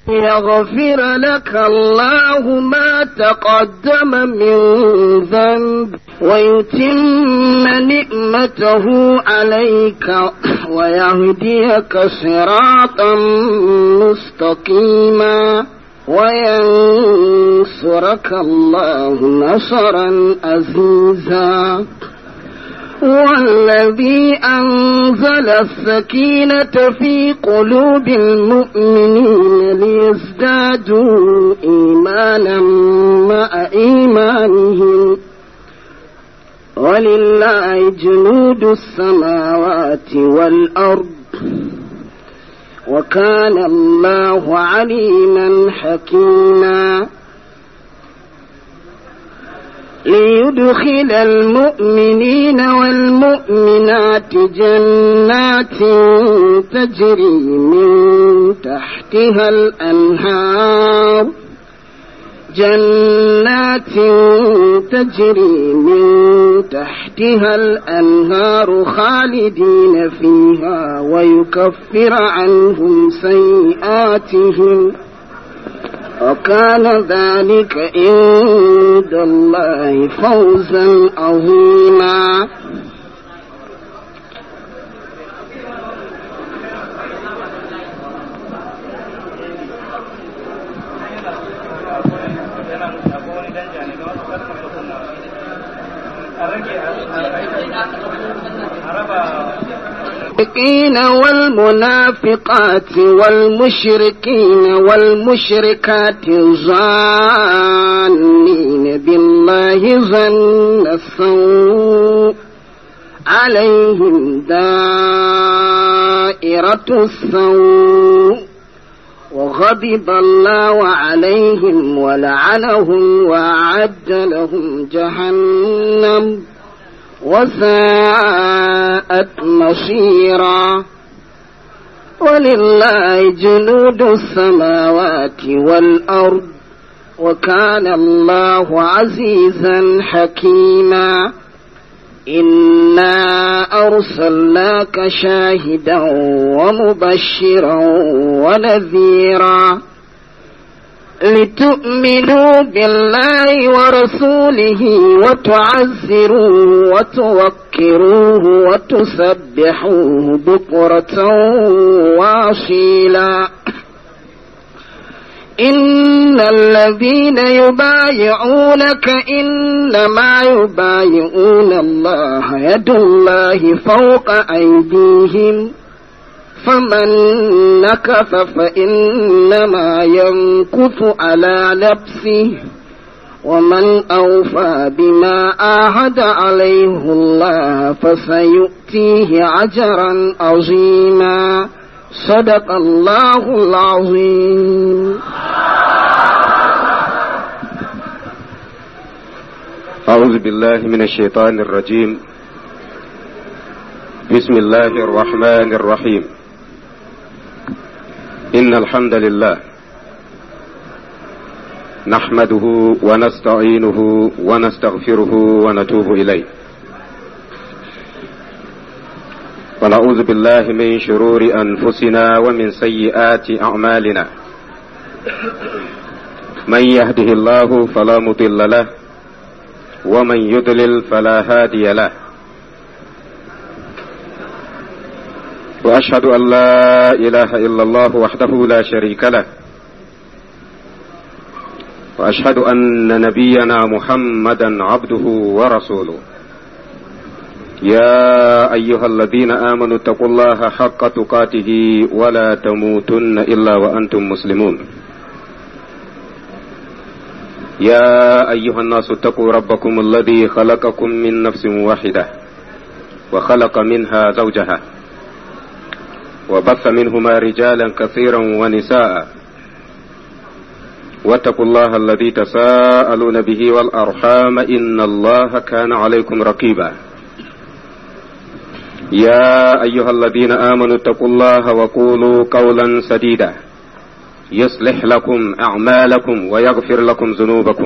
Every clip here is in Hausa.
يغفر لك الله ما تقدم من ذنب ويتم نعمته عليك ويهديك صراطا مستقيما وينصرك الله نصرا عزيزا والذي أنزل السكينة في قلوب المؤمنين ليزدادوا إيمانا مع إيمانهم ولله جنود السماوات والأرض وكان الله عليما حكيما ليدخل المؤمنين والمؤمنات جنات تجري من تحتها الأنهار جنات تجري من تحتها الأنهار خالدين فيها ويكفر عنهم سيئاتهم وكان ذلك عند الله فوزا عظيما المنافقين والمنافقات والمشركين والمشركات ظانين بالله ظن السوء عليهم دائرة السوء وغضب الله عليهم ولعنهم وأعد لهم جهنم وساءت مصيرا ولله جنود السماوات والأرض وكان الله عزيزا حكيما إنا أرسلناك شاهدا ومبشرا ونذيرا لتؤمنوا بالله ورسوله وتعزروه وتوكروه وتسبحوه بكرة واصيلا إن الذين يبايعونك إنما يبايعون الله يد الله فوق أيديهم فمن نكث فإنما ينكث على نفسه ومن أوفى بما آهد عليه الله فسيؤتيه أجرا عظيما صدق الله العظيم أعوذ بالله من الشيطان الرجيم بسم الله الرحمن الرحيم إن الحمد لله نحمده ونستعينه ونستغفره ونتوب إليه ونعوذ بالله من شرور أنفسنا ومن سيئات أعمالنا من يهده الله فلا مضل له ومن يضلل فلا هادي له واشهد ان لا اله الا الله وحده لا شريك له واشهد ان نبينا محمدا عبده ورسوله يا ايها الذين امنوا اتقوا الله حق تقاته ولا تموتن الا وانتم مسلمون يا ايها الناس اتقوا ربكم الذي خلقكم من نفس واحده وخلق منها زوجها وبث منهما رجالا كثيرا ونساء واتقوا الله الذي تساءلون به والارحام ان الله كان عليكم رقيبا يا ايها الذين امنوا اتقوا الله وقولوا قولا سديدا يصلح لكم اعمالكم ويغفر لكم ذنوبكم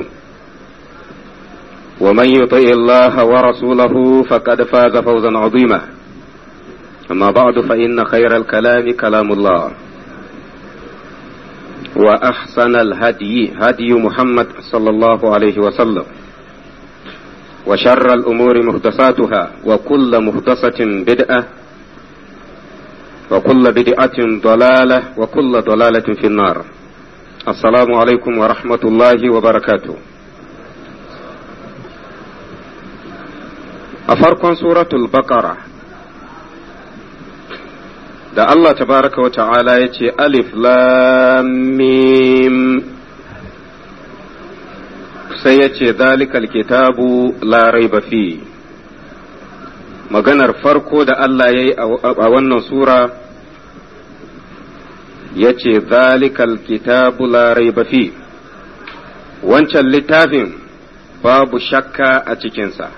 ومن يطع الله ورسوله فقد فاز فوزا عظيما أما بعد فإن خير الكلام كلام الله وأحسن الهدي هدي محمد صلى الله عليه وسلم وشر الأمور محدثاتها وكل محدثة بدعة وكل بدعة ضلالة وكل ضلالة في النار السلام عليكم ورحمة الله وبركاته أفرق سورة البقرة da Allah tabaraka wa ta'ala ya ce alif lam mim sai ya ce zalikal kitabu la raiba fi maganar farko da Allah ya yi a wannan sura ya ce zalikal kitabu la raiba fi wancan littafin babu shakka a cikinsa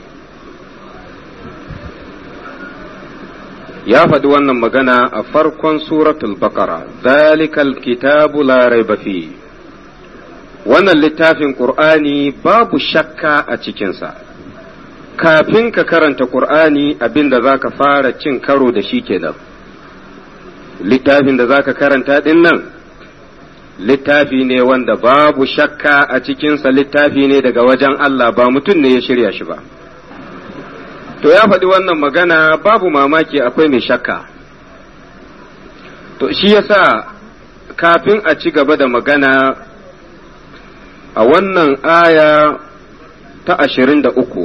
ya faɗi wannan magana a farkon suratul baqara zalikal kitabu la raiba fi wannan littafin qur'ani babu shakka a cikinsa kafin ka karanta qur'ani abinda za ka fara cin karo da shi kenan littafin da za ka karanta ɗin nan littafi ne wanda babu shakka a cikinsa littafi ne daga wajen Allah ba mutum ne ya shirya shi ba. to ya faɗi wannan magana babu mamaki akwai mai shakka to shi yasa kafin a ci gaba da magana a wannan aya ta ashirin da uku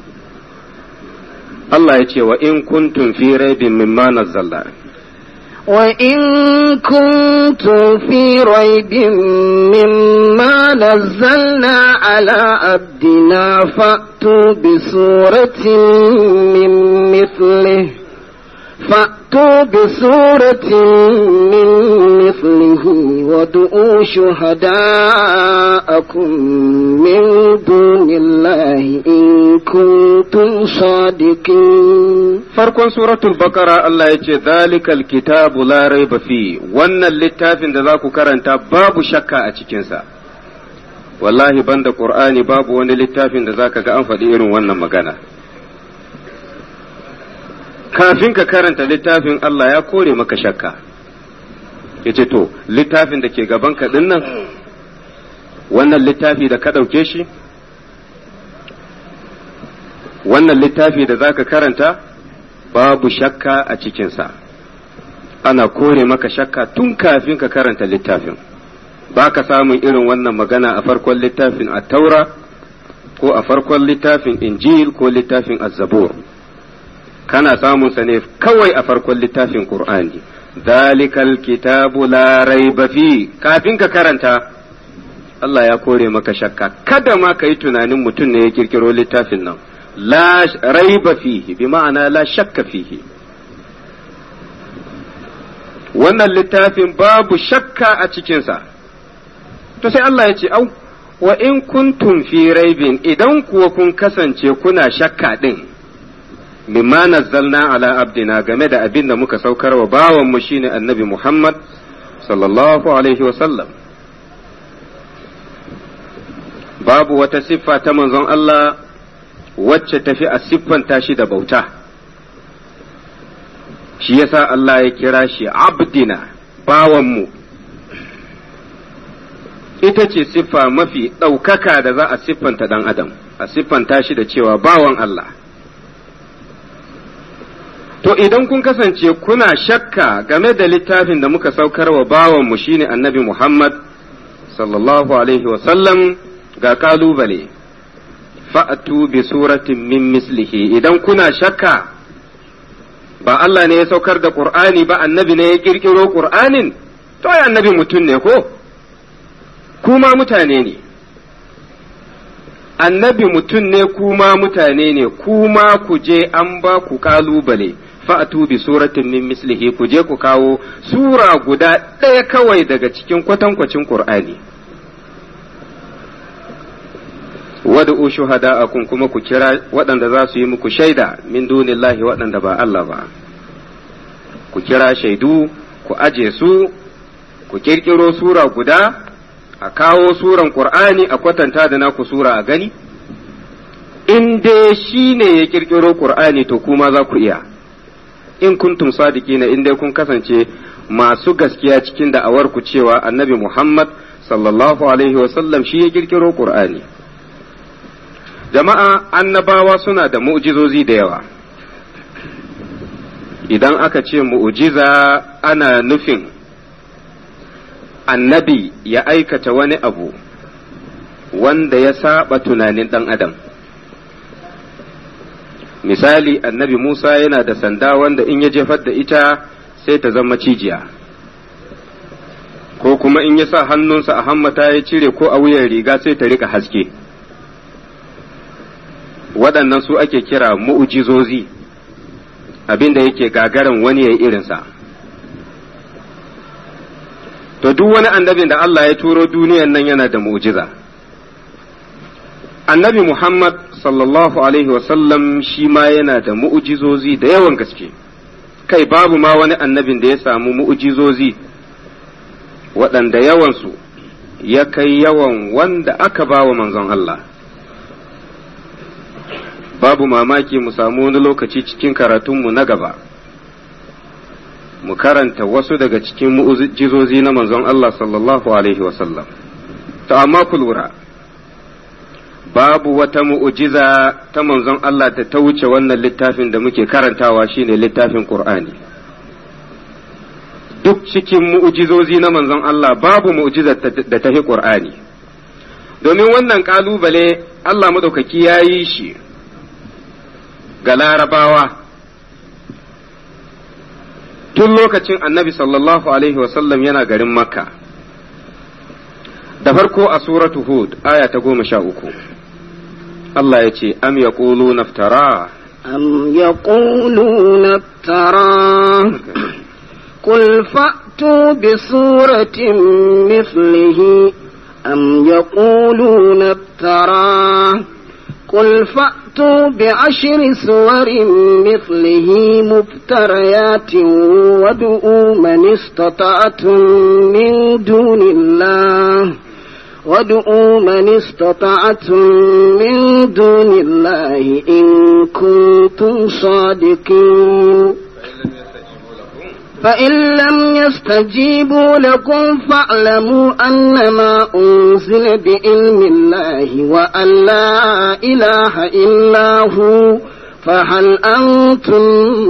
Allah ya ce wa in kuntum fi raibin mimma nazzalna وإن كنتم في ريب مما نزلنا على عبدنا فأتوا بسورة من مثله فأتوا بسورة من مثله وادعوا شهداءكم من دون الله إن كنتم صادقين farkon suratul bakara Allah ya ce zalikal kitabu la raiba fi wannan littafin da za ku karanta babu shakka a cikinsa wallahi banda qur'ani babu wani littafin da zaka ga an faɗi irin wannan magana kafin ka karanta littafin Allah ya kore maka shakka ya ce to littafin da ke gaban ka nan wannan littafi da ka ɗauke shi wannan littafi da zaka karanta babu shakka a cikinsa ana kore maka shakka tun kafin ka karanta littafin ba ka samun irin wannan magana a farkon littafin a taura ko a farkon littafin injil ko littafin azzabur kana samun sa ne kawai a farkon littafin qur'ani dalikal kitabu la raiba fi kafin ka karanta Allah ya kore maka shakka kada ma ka yi tunanin mutum ne ya kirkiro littafin nan لا ريب فيه بمعنى لا شك فيه wannan littafin babu shakka a cikinsa to sai Allah ya ce au wa in kuntum fi raibin idan kuwa kun kasance kuna shakka din mimma nazzalna ala abdina game da abin da muka saukar wa bawanmu shine annabi Muhammad sallallahu alaihi wa sallam babu wata siffa ta manzon Allah wacce tafi a siffanta shi da bauta shi yasa Allah ya kira shi abdina bawanmu ita ce siffa mafi ɗaukaka da za a siffanta ɗan adam a siffanta shi da cewa bawan Allah to idan kun kasance kuna shakka game da littafin da muka saukar wa bawanmu shine annabi Muhammad sallallahu alaihi wasallam ga kalubale fa'atu bi suratin min mislihi idan kuna shakka ba Allah ne ya saukar da Qur'ani ba annabi ne ya kirkiro Qur'anin to ai annabi mutum ne ko kuma mutane ne annabi mutum ne kuma mutane ne kuma ku je an ba ku kalubale fa'atu bi suratin min mislihi ku je ku kawo sura guda ɗaya kawai daga cikin kwatankwacin Qur'ani wad'u shuhada'akum kuma ku kira waɗanda za su yi muku shaida min dunillahi waɗanda ba Allah ba ku kira shaidu ku aje su ku kirkiro sura guda a kawo suran Qur'ani a kwatanta da naku sura a gani in dai shi ne ya kirkiro Qur'ani to kuma za ku iya in kuntum sadiqina in dai kun kasance masu gaskiya cikin da'awar ku cewa annabi Muhammad sallallahu alaihi wasallam shi ya kirkiro Qur'ani jama'a annabawa suna da mu'jizozi da yawa idan aka ce mu'jiza ana nufin annabi ya aikata wani abu wanda ya saba tunanin ɗan adam misali annabi Musa yana da sanda wanda in ya jefar da ita sai ta zama cijiya ko kuma in ya sa hannunsa a hammata ya cire ko a wuyan riga sai ta rika haske waɗannan su ake kira mu'ujizozi abinda yake gagarin wani ya irinsa to duk wani annabin da Allah ya turo duniyan nan yana da mu'jiza annabi Muhammad sallallahu alaihi wasallam shi ma yana da mu'ujizozi da yawan gaske kai babu ma wani annabin da ya samu mu'ujizozi waɗanda yawansu ya kai yawan wanda aka ba wa manzon Allah babu mamaki mu samu wani lokaci cikin karatunmu na gaba mu karanta wasu daga cikin mu'ujizozi na manzon Allah sallallahu alaihi wasallam to amma ku lura babu wata mu'ujiza ta manzon Allah da ta wuce wannan littafin da muke karantawa shine littafin Qur'ani duk cikin mu'ujizozi na manzon Allah babu mu'ujiza da ta fi Qur'ani domin wannan kalubale Allah madaukaki ya yi shi ga larabawa tun lokacin annabi sallallahu alaihi wasallam yana garin makka da farko a suratu hud aya ta goma sha uku Allah ya ce am ya naftara أم يقولون افتراه قل فأتوا بسورة مثله أم يقولون افتراه قل فأتوا بعشر سور مثله مفتريات وادعوا من استطعتم من دون الله وادعوا من استطعتم من دون الله إن كنتم صادقين فإن لم يستجيبوا لكم فاعلموا أنما أنزل بعلم الله وأن لا إله إلا هو فهل أنتم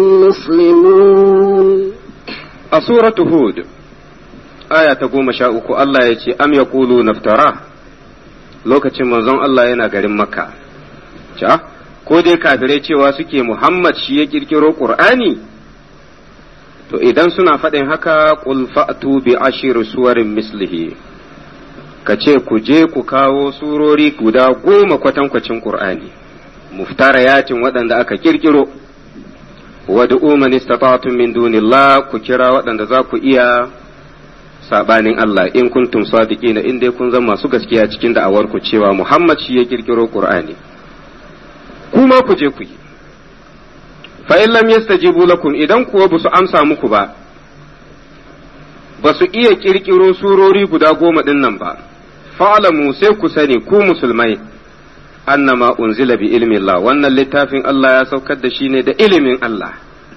مسلمون a suratu hud aya ta goma sha uku Allah ya ce am yaqulu naftara lokacin manzon Allah yana garin makka ca ko dai kafirai cewa suke Muhammad shi ya kirkiro Qur'ani to idan suna faɗin haka qul fa'tu bi ashir suwarin mislihi ka ce ku je ku kawo surori guda goma kwatankwacin Qur'ani muftarayatin waɗanda aka kirkiro wad'u man istata'tum min dunillah ku kira waɗanda za ku iya sabanin Allah in kuntum sadiqina in dai kun zama masu gaskiya cikin da'awar ku cewa Muhammad shi ya kirkiro Qur'ani kuma ku je ku yi fa in lam yastajibu lakum idan kuwa ba su amsa muku ba ba su iya kirkiro surori guda goma din nan ba fa'alamu sai ku sani ku musulmai annama unzila bi ilmi Allah wannan littafin Allah ya saukar da shi ne da ilimin Allah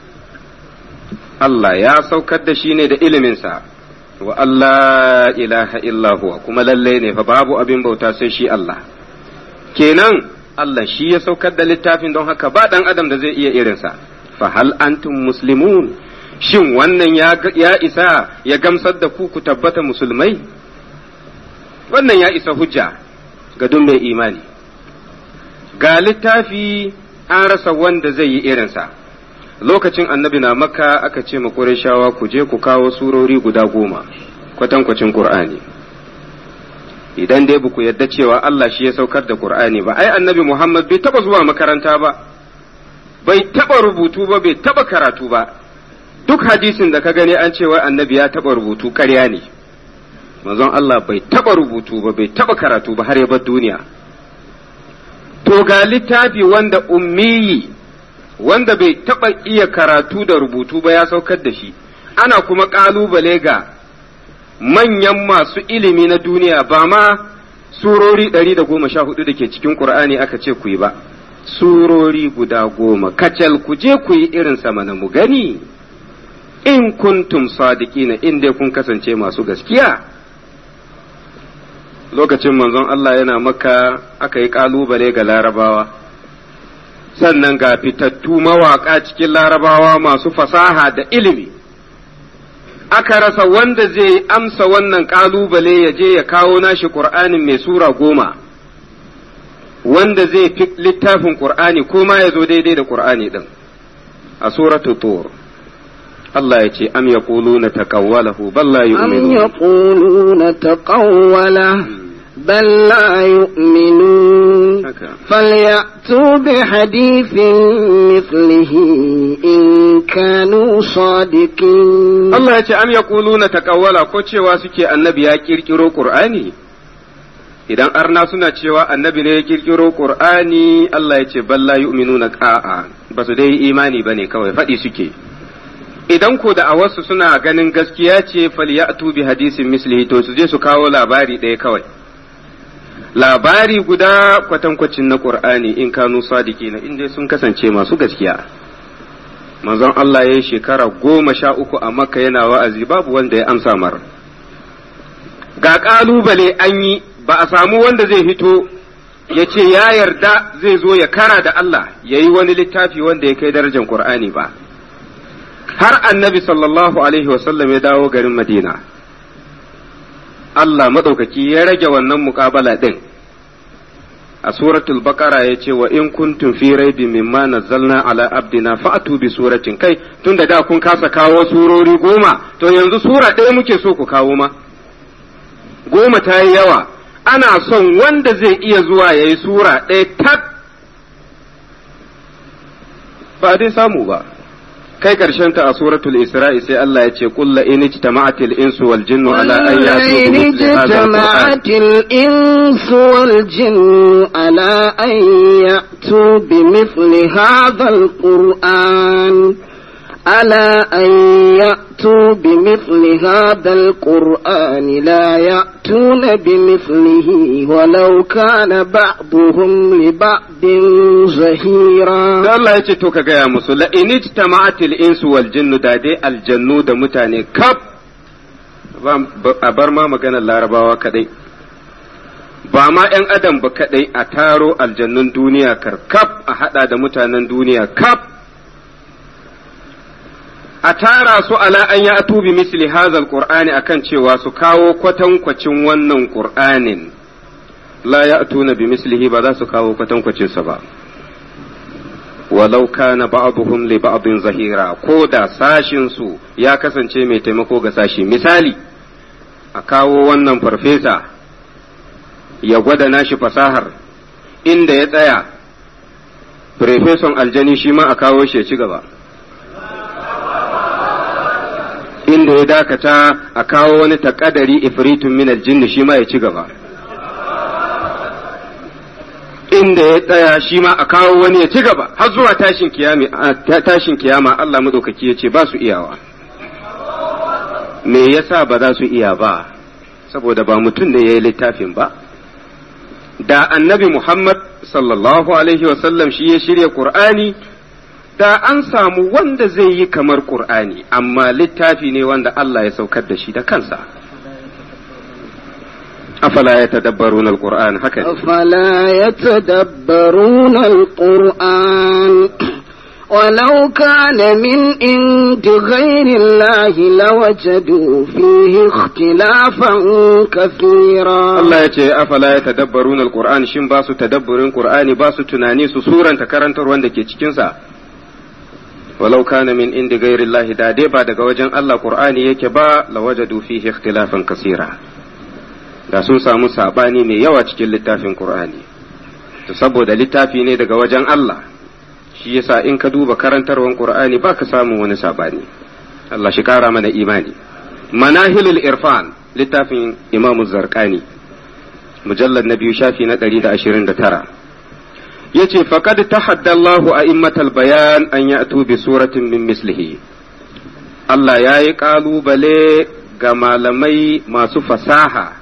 Allah ya saukar da shi ne da iliminsa wa Allah ilaha illa huwa kuma lalle ne fa babu abin bauta sai shi Allah kenan Allah shi ya saukar da littafin don haka ba dan adam da zai iya irinsa fa hal antum muslimun shin wannan ya, ya isa ya gamsar da ku ku tabbata musulmai wannan ya isa hujja ga duk mai imani ga littafi an rasa wanda zai yi irinsa lokacin annabi na maka aka ce ma shawa ku je ku kawo surori guda goma kwatankwacin Kur'ani. idan dai ku yadda cewa Allah shi ya saukar da Kur'ani ba ai annabi Muhammad bai taba zuwa makaranta ba bai taba rubutu ba bai taba karatu ba duk hadisin da ka gani an cewa annabi ya taba rubutu ƙarya ne manzon Allah bai taba rubutu ba bai taba karatu ba har ya bar duniya to ga littafi wanda ummiyi wanda bai taɓa iya karatu da rubutu ba ya saukar da shi ana kuma ƙalubale ga manyan masu ilimi na duniya ba ma surori ɗari da goma sha hudu da ke cikin ƙur'ani aka ce ku yi ba surori guda goma kacal ku je ku yi irin sama na mu gani in kuntum sadiqina in dai kun kasance masu gaskiya lokacin manzon Allah yana maka aka yi kalubale ga larabawa sannan ga fitattu mawaka cikin larabawa masu fasaha da ilimi aka rasa wanda zai amsa wannan kalubale ya je ya kawo nashi ƙur'anin mai sura goma wanda zai fi littafin ƙur'ani ko ma ya zo daidai da ƙur'ani ɗin a suratu tur Allah ya ce am yaquluna taqawwalahu bal la أم yu'minun يقولون تقوله بل لا يؤمنون haka فليأتوا بحديث مثله إن كانوا صادقين Allah ya ce am yaquluna taqawwala ko cewa suke annabi ya kirkiro Qur'ani idan arna suna cewa annabi ne ya kirkiro Qur'ani Allah ya ce balla yu'minuna qa'a ba su dai imani bane kawai faɗi suke idan ko da a wasu suna ganin gaskiya ce falyatu bi hadisin mislihi to su je su kawo labari ɗaya kawai labari guda kwatankwacin na Qur'ani in kanu sadiki na in dai sun kasance masu gaskiya manzon Allah ya yi shekara goma sha uku a makka yana wa'azi babu wanda ya amsa mar ga ƙalubale an yi ba a samu wanda zai fito ya ce ya yarda zai zo ya kara da Allah ya yi wani littafi wanda ya kai darajar Qur'ani ba har annabi sallallahu alaihi wasallam ya dawo garin Madina Allah maɗaukaki ya rage wannan muƙabala ɗin a suratul baqara ya ce wa in kuntum fi raibin mimma nazzalna ala abdina fa'tu bi suratin kai tun da da kun kasa kawo surori goma to yanzu sura ɗaya muke so ku kawo ma goma ta yi yawa ana son wanda zai iya zuwa ya yi sura ɗaya tak ba dai samu ba kai karshen ta a suratul isra'i sai Allah ya ce kulla in ijtama'atil insu wal jinnu ala an ya'tu bi ولئن mithli hadha al-qur'an اجتمعت الإنس والجن على أن يأتوا بمثل هذا القرآن على أن يأتوا بمثل هذا القرآن لا يأتون بمثله ولو كان بعضهم لبعض زهيرا da Allah ya ce to ka gaya musu la in ijtama'atil insu wal jinnu da dai aljannu da mutane kaf ba- a bar ma maganar larabawa kadai ba ma ‘yan adam ba kadai a taro aljannun duniya karkaf a hada da mutanen duniya kaf a tara su ala an ya atubi misli hazal qur'ani akan cewa su kawo kwatankwacin wannan qur'anin la ya atuna bi mislihi ba za su kawo kwatankwacinsa ba walau kana ba'dhum li ba'din zahira ko da sashin su ya kasance mai taimako ga sashi misali a kawo wannan farfesa ya gwada nashi fasahar inda ya tsaya farfeson aljani shi ma a kawo shi ya ci gaba inda ya dakata a kawo wani takadari ifritun min aljinni shi ma ya ci gaba inda ya tsaya shi ma a kawo wani ya ci gaba har zuwa tashin kiyama tashin kiyama Allah madaukaki ya ce ba su iyawa me yasa ba za su iya ba saboda ba mutum ne ya yi littafin ba da annabi Muhammad sallallahu alaihi wasallam shi ya shirya Qur'ani da an samu wanda zai yi kamar Qur'ani amma littafi ne wanda Allah ya saukar da shi da kansa afala ya tadabbaruna al-Qur'an haka ne أفلا يتدبرون القرآن ولو كان من عند غير الله لوجدوا فيه اختلافا كثيرا Allah ya ce afala ya tadabbarun alquran shin ba su tadabburin qur'ani ba su tunani su suranta karantar wanda ke cikin sa walau kana min indi ghairi Allah da dai ba daga wajen Allah qur'ani yake ba lawajadu fihi ikhtilafan kasira da sun samu sabani mai yawa cikin littafin qur'ani to saboda littafi ne daga wajen Allah shi yasa in ka duba karantarwan qur'ani ba ka samu wani sabani Allah shi kara mana imani manahilul irfan littafin imamu zarqani mujallar na biyu shafi na ɗari da ashirin da tara ya ce faƙad ta haddallahu a immatal bayan an ya bi suratin min mislihi Allah ya yi ƙalubale ga malamai masu fasaha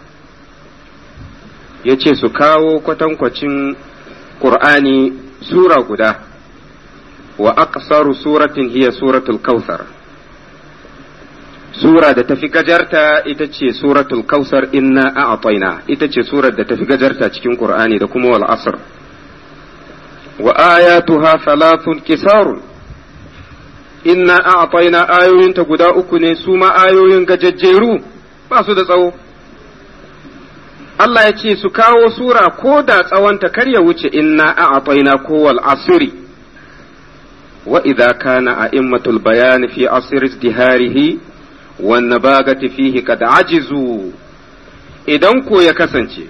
ya ce su kawo kwatankwacin ƙur'ani sura guda wa aqsaru suratin hiya suratul kautsar sura da tafi gajarta ita ce suratul kausar inna a'tayna ita ce surar da tafi gajarta cikin qur'ani da kuma wal asr wa ayatuha thalathun kisarun inna a'tayna ayoyinta guda uku ne su ma ayoyin gajajjeru ba su da tsawo Allah ya ce su kawo sura ko da tsawonta kar ya wuce inna a'tayna ko wal asri wa idza kana a'immatul bayan fi asr izdiharihi wan nabagati fihi kad ajizu idan ko ya kasance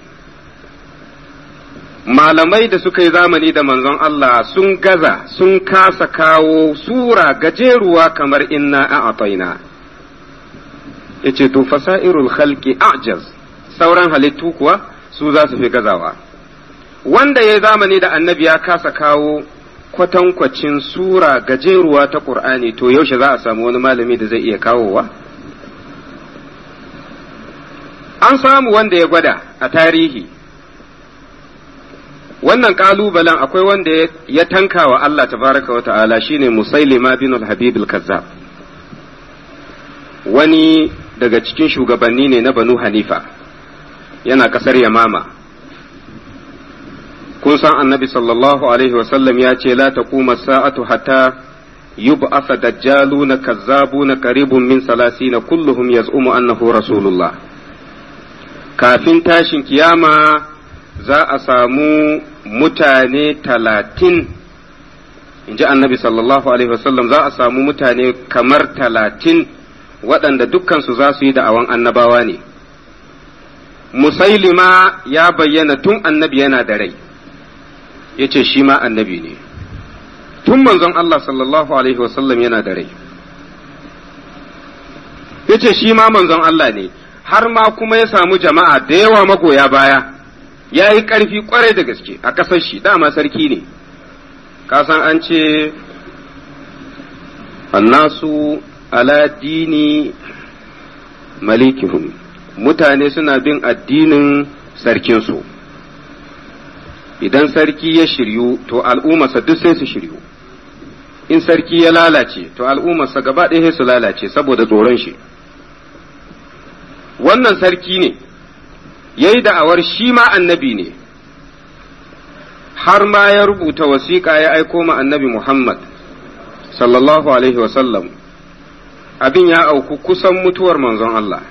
malamai da suka yi zamani da manzon Allah sun gaza sun kasa kawo sura gajeruwa kamar inna a'tayna yace to fasairul khalqi a'jaz sauran halittu kuwa su za su fi gazawa wanda ya zamani da annabi ya kasa kawo kwatankwacin sura gajeruwa ta qur'ani to yaushe za a samu wani malami da zai iya kawowa an samu wanda ya gwada a tarihi wannan kalubalen akwai wanda ya tanka wa Allah tabaraka wa ta'ala shine Musailima bin al-Habib al-Kazzab wani daga cikin shugabanni ne na Banu Hanifa yana kasar Yamama kun san annabi sallallahu alaihi wa sallam ya ce la taquma sa'atu hatta yub'atha dajjaluna kazzabuna qaribun min salasina kulluhum yaz'umu annahu rasulullah kafin tashin kiyama za a samu mutane talatin in ji annabi sallallahu alaihi wasallam za a samu mutane kamar talatin waɗanda dukkansu za su yi da'awan annabawa ne musailima ya bayyana tun annabi yana da rai ya ce shi ma annabi ne tun manzon Allah sallallahu alaihi wasallam yana da rai ya ce shi ma manzon Allah ne har ma kuma ya samu jama'a da yawa magoya baya ya yi ƙarfi ƙwarai da gaske a ƙasar shi dama sarki ne kasan an ce annasu ala dini malikihum mutane suna bin addinin sarkinsu idan sarki ya shiryu to al'ummarsa duk sai su shiryu in sarki ya lalace to al'ummarsa gaba ɗaya su lalace saboda tsoron shi wannan sarki ne ya yi da'awar shi ma annabi ne har ma ya rubuta wasiƙa ya aiko ma annabi Muhammad sallallahu alaihi wasallam abin ya auku kusan mutuwar manzon Allah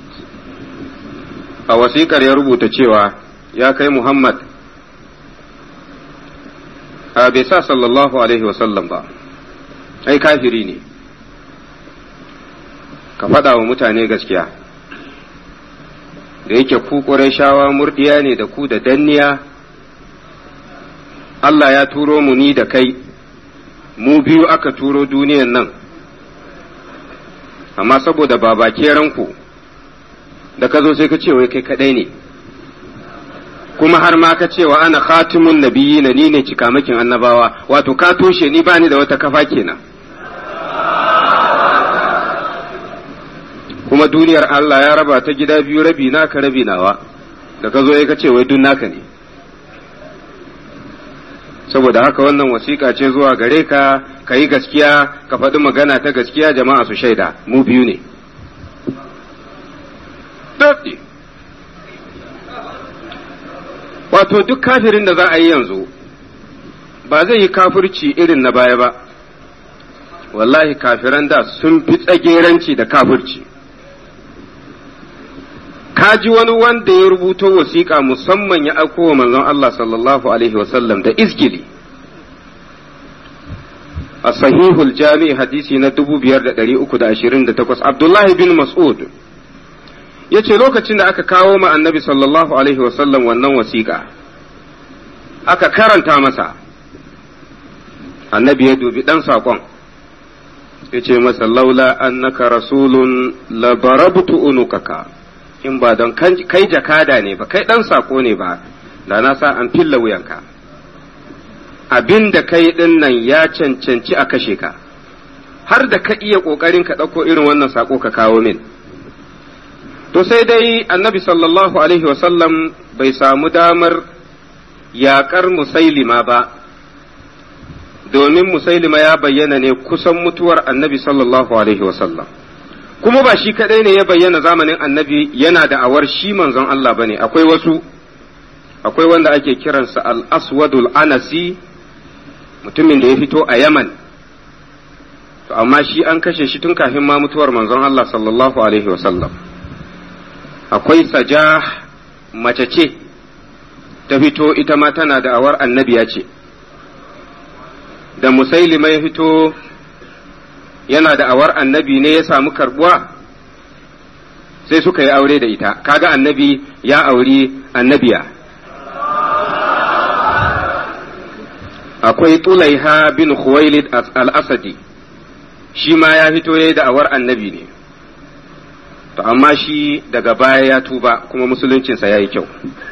a wasiƙar ya rubuta cewa ya kai Muhammad a bai sa sallallahu alaihi wasallam ba ai kafiri ne ka faɗa wa mutane gaskiya da yake ku shawa murdiya ne da ku da danniya Allah ya turo mu ni da kai mu biyu aka turo duniyan nan amma saboda babakeranku da ka zo sai ka ce wai kai kadai ne kuma har ma ka cewa ana khatimun nabiyyi na ni ne cikamakin annabawa wato ka toshe ni bani da wata kafa kenan kuma duniyar Allah ya raba ta gida biyu rabi naka rabi nawa da ka zo ya ce wai dun naka ne saboda haka wannan wasiƙa ce zuwa gare ka ka yi gaskiya ka faɗi magana ta gaskiya jama'a su shaida mu biyu ne wato duk kafirin da za a yi yanzu ba zai yi kafirci irin na baya ba wallahi kafiran da sun fi tsageranci da kafirci kaji wani wanda ya rubuto wasiƙa musamman ya aiko wa manzon Allah sallallahu alaihi wasallam da izgili a sahihul jami'i hadisi na 5328 Abdullahi bin Mas'ud ya ce lokacin da aka kawo ma annabi sallallahu alaihi wasallam wannan wasiƙa aka karanta masa annabi ya dubi ɗan saƙon ya ce masa laula annaka rasulun labarabtu unukaka in ba don kai jakada ne ba kai ɗan sako ne ba da na sa an filla wuyanka abin da kai ɗin nan ya cancanci a kashe ka har da ka iya ƙoƙarin ka ɗauko irin wannan sako ka kawo min to sai dai annabi sallallahu alaihi wasallam bai samu damar yaƙar musailima ba domin musailima ya bayyana ne kusan mutuwar annabi sallallahu alaihi wasallam kuma ba shi kadai ne ya bayyana zamanin annabi yana da awar shi manzon Allah bane akwai wasu akwai wanda ake kiransa al-aswadul anasi mutumin da ya fito a yaman to amma shi an kashe shi tun kafin ma mutuwar manzon Allah sallallahu alaihi wasallam akwai sajah mace ce ta fito ita ma tana da awar annabiya ce da musailima ya fito yana da awar annabi ne ya samu karbuwa sai suka yi aure da ita kaga annabi ya auri annabiya akwai tulaiha bin khuwailid al-asadi shi ma ya fito ya yi da'awar annabi ne to amma shi daga baya ya tuba kuma musuluncinsa ya yi kyau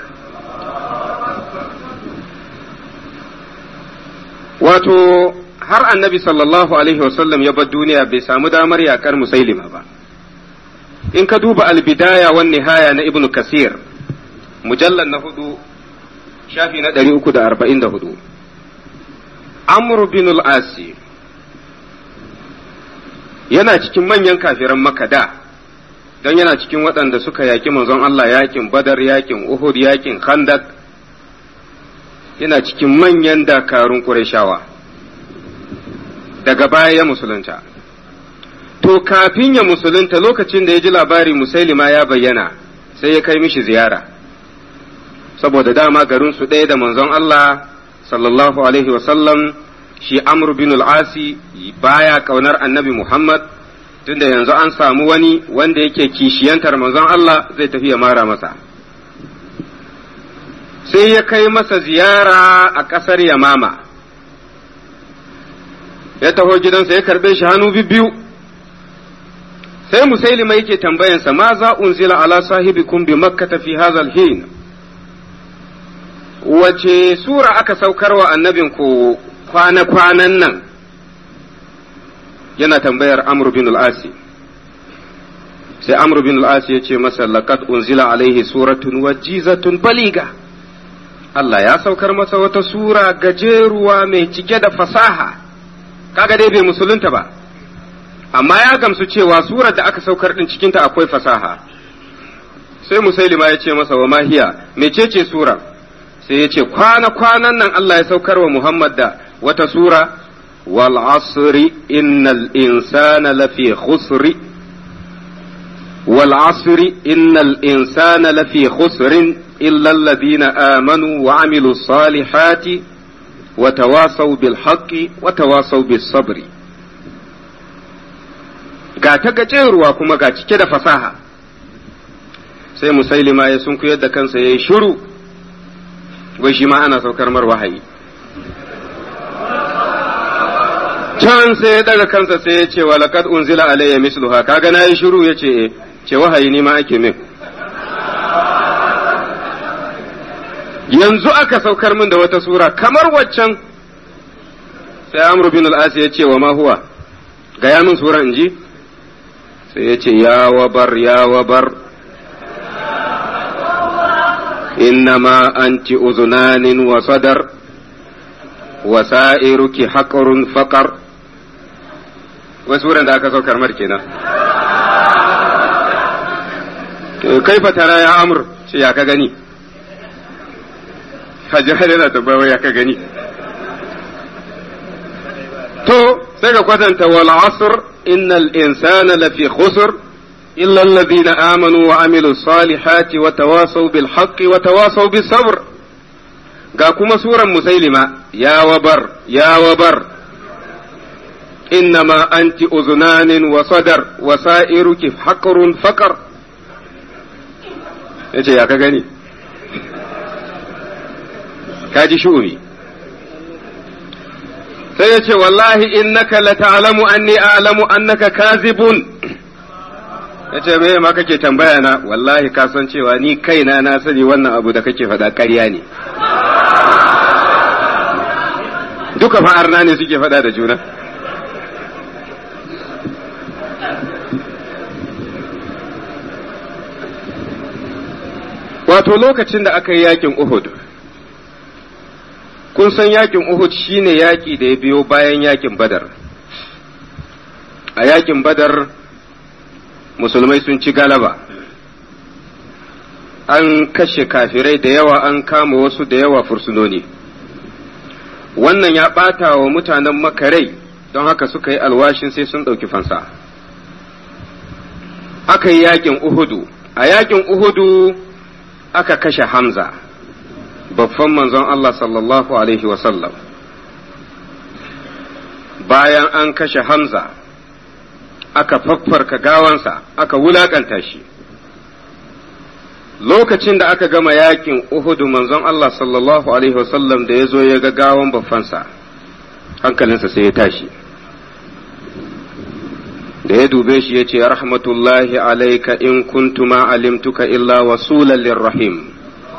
wato har annabi sallallahu alaihi wasallam ya bar duniya bai samu damar yakar musailima ba in ka duba albidaya wan nihaya na ibnu kasir mujallar na hudu shafi na ɗari uku da arba'in da hudu amr bin al-asi yana cikin manyan kafiran makada don yana cikin waɗanda suka yaƙi manzon Allah yaƙin badar yaƙin uhud yaƙin khandak yana cikin manyan dakarun ƙurashawa daga baya ya musulunta to kafin ya musulunta lokacin da ya ji labari musailima ya bayyana sai ya kai mishi ziyara saboda dama garin su ɗaya da manzon Allah sallallahu alaihi wasallam shi amr bin al-asi baya kaunar annabi Muhammad tunda yanzu an samu wani wanda yake kishiyantar manzon Allah zai tafi ya mara masa sai ya kai masa ziyara a ƙasar Yamama ya taho gidansa ya karɓe shi hannu biyu sai musailima yake tambayansa ma za unzila ala sahibikum bi makkata fi hadha hin wace sura aka saukar wa annabin ku kwana-kwanan nan yana tambayar amr bin al-asi sai amr bin al-asi ya ce masa laqad unzila alaihi suratun wajizatun baliga Allah ya saukar masa wata sura gajeruwa mai cike da fasaha kaga dai bai musulunta ba amma ya gamsu cewa surar da aka saukar din cikinta akwai fasaha sai musailima ya ce masa wa mahiya mecece sura sai ya ce kwana-kwanan nan Allah ya saukar wa Muhammad da wata sura wal asri innal insana lafi khusri wal asri innal insana lafi khusrin illa alladhina amanu wa amilu salihati wa tawasaw bil haqqi wa tawasaw bis sabri ga ta gajeruwa kuma ga cike da fasaha sai musailima ya sunkuyar da kansa yayi shiru wai shi ma ana saukar mar wahayi can sai ya daga kansa sai ya ce wa laqad unzila alayya misluha kaga nayi shiru yace eh ce wahayi ni ma ake min yanzu aka saukar min da wata sura kamar waccan sai amru bin al-as ya ce wa ma huwa gaya min sura inji sai ya ce ya wabar ya wabar إنما أنت أذنان وصدر وسائرك حقر فقر وسورة ذاك سوكر مركنا كيف ترى يا أمر يا كغني hajjar yana tabbawa ya ka gani to sai ka kwatanta wal asr innal insana lafi khusr إلا الذين آمنوا وعملوا الصالحات وتواصوا بالحق وتواصوا بالصبر قاكما سورة مسيلمة يا وبر يا وبر إنما أنت أذنان وصدر وسائرك حقر فقر yace ya ka gani ka ji shu'umi sai ya ce wallahi innaka la ta'lamu anni a'lamu annaka kazibun ya ce me ma kake tambaya na wallahi ka san cewa ni kaina na sani wannan abu da kake faɗa ƙarya ne duka fa'arna ne suke faɗa da juna wato lokacin da aka yi yakin Uhud kun san yakin Uhud shine yaki da ya biyo bayan yakin Badar a yakin Badar musulmai sun ci galaba an kashe kafirai da yawa an kama wasu da yawa fursunoni wannan ya ɓata wa mutanen makarai don haka suka yi alwashin sai sun ɗauki fansa aka yi yakin uhudu a yakin uhudu aka kashe hamza babban manzon Allah sallallahu alaihi wasallam bayan an kashe hamza aka faffarka gawansa aka wulakanta shi lokacin da aka gama yakin Uhudu manzon Allah sallallahu Alaihi wasallam da ya zo ya ga gawan baffansa hankalinsa sai ya tashi da ya dube shi ya ce rahmatullahi alaika in kuntu ma alimtuka illa wasulan lirrahim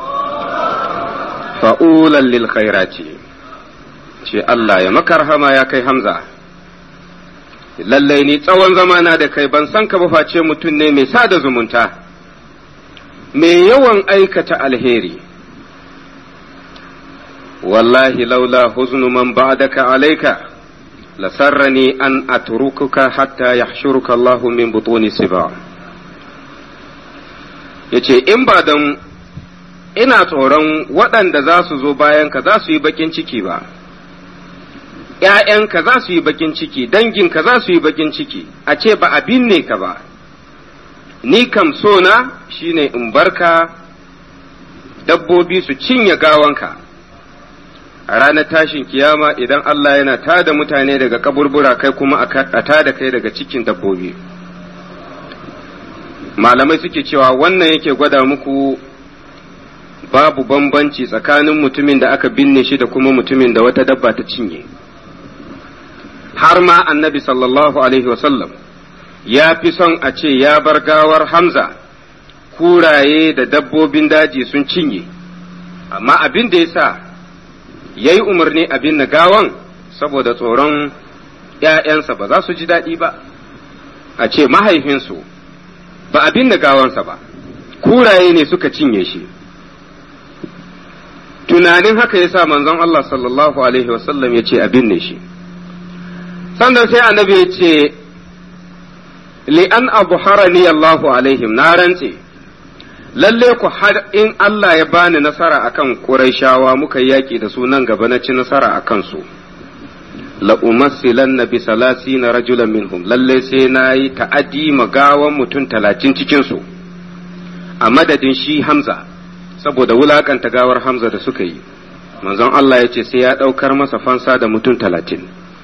fa'ulan lil khairati ce Allah ya maka rahama ya kai Hamza lallai ni tsawon zamana da kai ban san ka ba face mutum ne mai sada zumunta mai yawan aikata alheri wallahi laula huznu man ba'daka alayka lasarrani an atrukuka hatta yahshuruka Allah min butuni siba yace in ba dan ina tsoron waɗanda za su zo bayan ka za su yi bakin ciki ba ‘ya'yanka za su yi bakin ciki danginka za su yi bakin ciki a ce ba a binne ka ba ni kam so na shine in barka dabbobi su cinye gawanka a ranar tashin kiyama idan Allah yana tada mutane daga kaburbura kai kuma a tada kai daga cikin dabbobi malamai suke cewa wannan yake gwada muku babu bambanci tsakanin mutumin da aka binne shi da kuma mutumin da wata dabba ta cinye har ma annabi sallallahu alaihi wasallam ya fi son a ce ya bar gawar Hamza kuraye da dabbobin daji sun cinye, amma abin da ya sa ya yi umarni abin na gawan saboda tsoron ‘ya'yansa ba za su ji daɗi ba, a ce mahaifinsu ba abin da gawansa ba, kuraye ne suka cinye shi. Tunanin haka ya sa manzon Allah sallallahu Alaihi wasallam ya ce abin ne shi. Sannan sai annabi ya ce, li'an abu harani Allahu alaihim na rantse, lalle ku har in Allah ya bani nasara akan Qurayshawa muka yaƙi da su nan gaba na ci nasara a kansu. la'umassilan na bi salasi na rajulan minhum lalle sai na yi ta'adi magawan mutum talatin cikinsu a madadin shi Hamza saboda wulakanta gawar Hamza da suka yi manzon Allah ya ce sai ya ɗaukar masa fansa da mutum talatin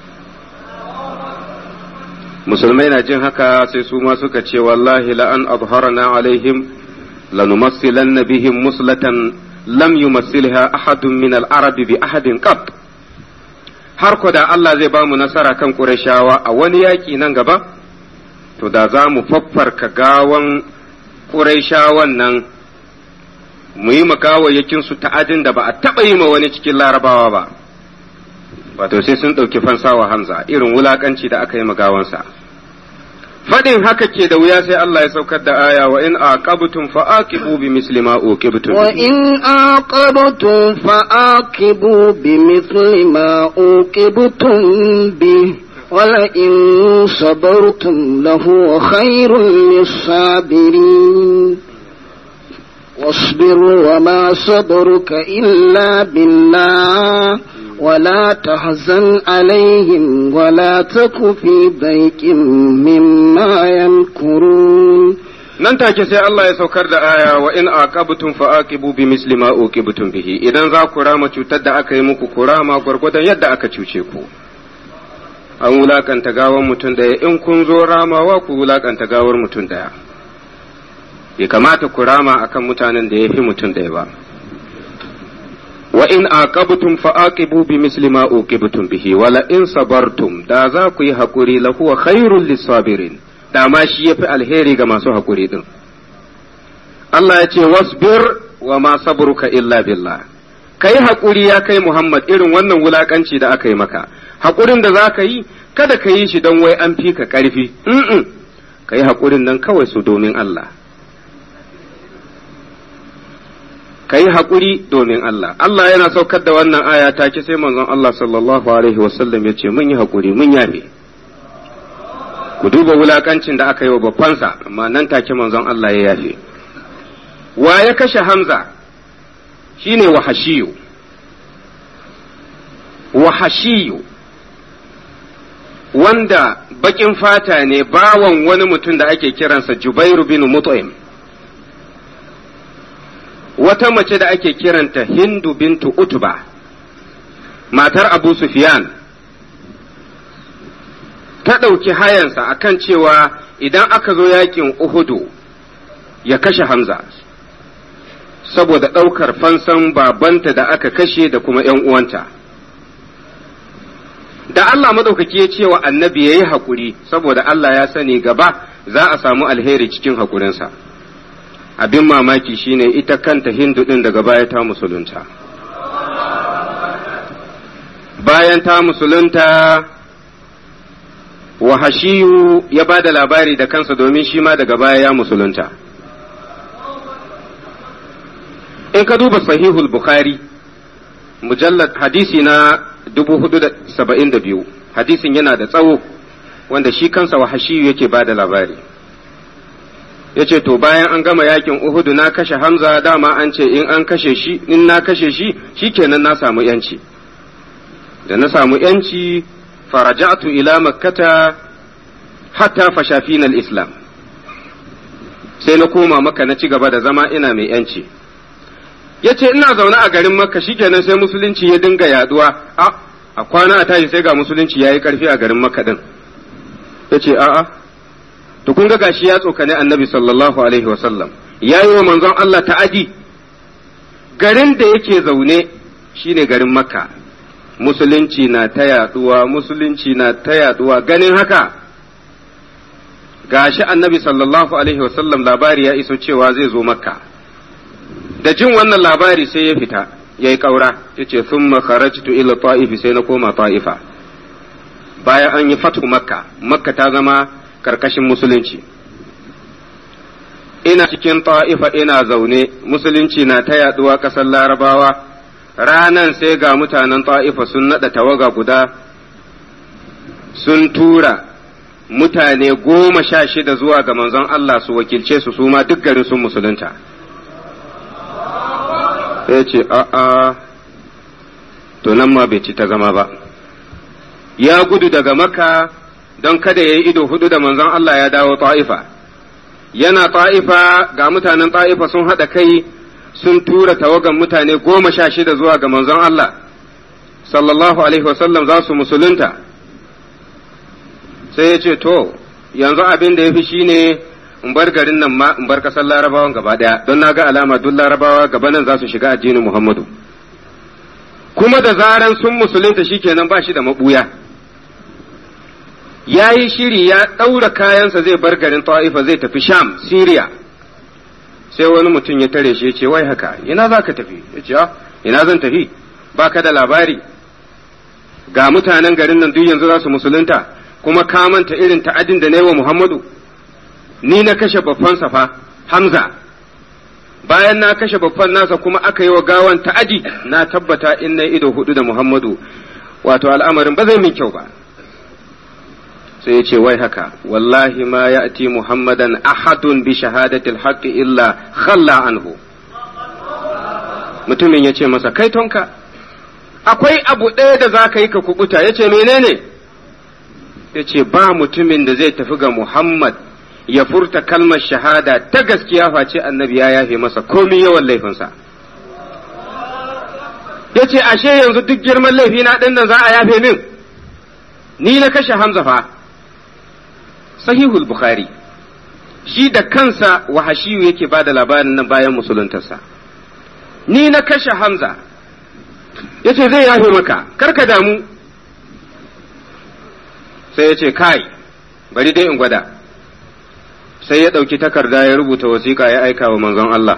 musulmai na jin haka sai su ma suka ce wallahi la'an abharana alaihim lanumassilanna bihim muslatan lam yumassilha ahadun min al-arabi bi ahadin qat har ko da Allah zai ba mu nasara kan Qurayshawa a wani yaƙi nan gaba to da za mu faffarka gawan Qurayshawan nan mu yi makawayyakin su ta'adin da ba a taɓa yi ma wani cikin larabawa ba wato sai sun ɗauki fansawa Hamza irin wulakanci da aka yi magawansa fadin haka ke da wuya sai Allah ya saukar da aya wa in aqabtum fa aqibu bi misli ma uqibtum wa in aqabtum fa aqibu bi misli ma uqibtum bi wala in sabartum lahu khairul lisabirin واصبر وما صبرك إلا بالله ولا تحزن عليهم ولا تك في ضيق مما يمكرون nan take sai Allah ya saukar da aya wa in aqabtum fa aqibu bi misli ma uqibtum bihi idan za ku rama cutar da aka yi muku ku rama gwargwadon yadda aka cuce ku an wulakanta gawar mutum daya in kun zo ramawa ku wulakanta gawar mutum daya bai kamata ku rama akan mutanen da ya fi mutum daya ba wa in aqabtum fa aqibu bi misli ma uqibtum bihi wala in sabartum da za ku yi hakuri la huwa khairul lisabirin da ma shi yafi alheri ga masu hakuri din Allah ya ce wasbir wa ma sabruka illa billah kai hakuri ya kai Muhammad irin wannan wulakanci da aka yi maka hakurin da za ka yi kada ka yi shi don wai an fi ka karfi mm ka yi hakurin nan kawai su domin Allah ka yi haƙuri domin Allah. Allah yana saukar da wannan aya take sai manzon Allah sallallahu Alaihi wasallam ya ce mun yi haƙuri mun yafe. ku duba wulakancin da aka yi wa babbansa amma nan take manzon Allah ya yafe wa ya kashe Hamza shine wahashiyu wahashiyu wanda bakin fata ne bawan wani mutum da ake kiransa Jubairu bin Mut'im wata mace da ake kiranta Hindu bintu Utba matar Abu Sufyan ta ɗauki hayansa akan cewa idan aka zo yakin Uhudu ya kashe Hamza saboda ɗaukar fansan babanta da aka kashe da kuma ‘yan uwanta. Da Allah maɗaukaki ya ce wa annabi ya yi haƙuri saboda Allah ya sani gaba za a samu alheri cikin haƙurinsa. Abin mamaki shine ita kanta Hindu ɗin daga baya ta musulunta. Bayan ta musulunta, wahashiyu ya ba da labari da kansa domin shi ma daga baya ya musulunta. in ka duba sahihul bukhari mujallad hadisi na 472 hadisin yana da tsawo wanda shi kansa wahashiyu yake ba da labari yace to bayan an gama yakin uhudu na kashe hamza dama an ce in an kashe shi in na kashe shi shikenan na samu yanci da na samu yanci faraja'tu ila makkata hatta fashafina al-islam sai na koma maka na ci gaba da zama ina mai yanci ya ce ina zaune a garin makka shikenan sai musulunci ya dinga yaduwa a a kwana a tashi sai ga musulunci ya yi karfi a garin makka din ya ce a'a to kun ga gashi ya tsokane annabi sallallahu alaihi wasallam ya yi wa manzon Allah ta'adi garin da yake zaune shine garin makka musulunci na ta yaduwa musulunci na ta yaduwa ganin haka gashi annabi sallallahu alaihi wasallam labari ya iso cewa zai zo makka da jin wannan labari sai ya fita ya yi ƙaura ya ce sun makarajtu ila ta'ifi sai na koma ta'ifa bayan an yi fatu makka makka ta zama karkashin musulunci ina cikin ta'ifa ina zaune musulunci na ta yaduwa ƙasar larabawa ranan sai ga mutanen ta'ifa sun naɗa tawaga guda sun tura mutane goma sha shida zuwa ga manzon Allah su wakilce su su ma duk garin sun musulunta sai ce a'a to nan ma bai ci ta zama ba ya gudu daga maka don kada ya yi ido hudu da manzon Allah ya dawo ta'ifa yana ta'ifa ga mutanen ta'ifa sun haɗa kai sun tura tawagan mutane goma sha shida zuwa ga manzon Allah sallallahu alaihi wasallam za su musulunta sai ya ce to yanzu abin da ya fi shine in bar garin nan ma in bar kasar larabawan gaba daya don na ga alama duk larabawa gaba nan za su shiga addinin muhammadu kuma da zaran sun musulunta shikenan ba shi da mabuya ya yi shiri ya ɗaura kayansa zai bar garin ta'ifa zai tafi sham syria sai wani mutum ya tare shi ya ce wai haka ina za ka tafi ya ce ina zan tafi ba ka da labari ga mutanen garin nan duk yanzu za su musulunta kuma ka manta irin ta'adin da na yi wa muhammadu ni na kashe babban fa Hamza bayan na kashe babban nasa kuma aka yi wa gawan ta'adi na tabbata in na ido hudu da Muhammadu wato al'amarin ba zai min kyau ba sai ya ce wai haka wallahi ma ya'ti muhammadan ahadun bi shahadatil haqqi illa khalla anhu mutumin ya ce masa kai tonka akwai abu ɗaya da za ka yi ka kubuta ya ce menene ya ce ba mutumin da zai tafi ga muhammad ya furta kalmar shahada ta gaskiya face annabi ya yafe masa komi yawan laifinsa ya ce ashe yanzu duk girman laifi na ɗin nan za a yafe min ni na kashe hamza fa sahihul bukhari shi da kansa wahashiyu yake ba da labarin nan bayan musuluntarsa ni na kashe hamza ya ce zai yafe maka karka damu sai ya ce kai bari dai in gwada sai ya ɗauki takarda ya rubuta wasiƙa ya aika wa manzon Allah.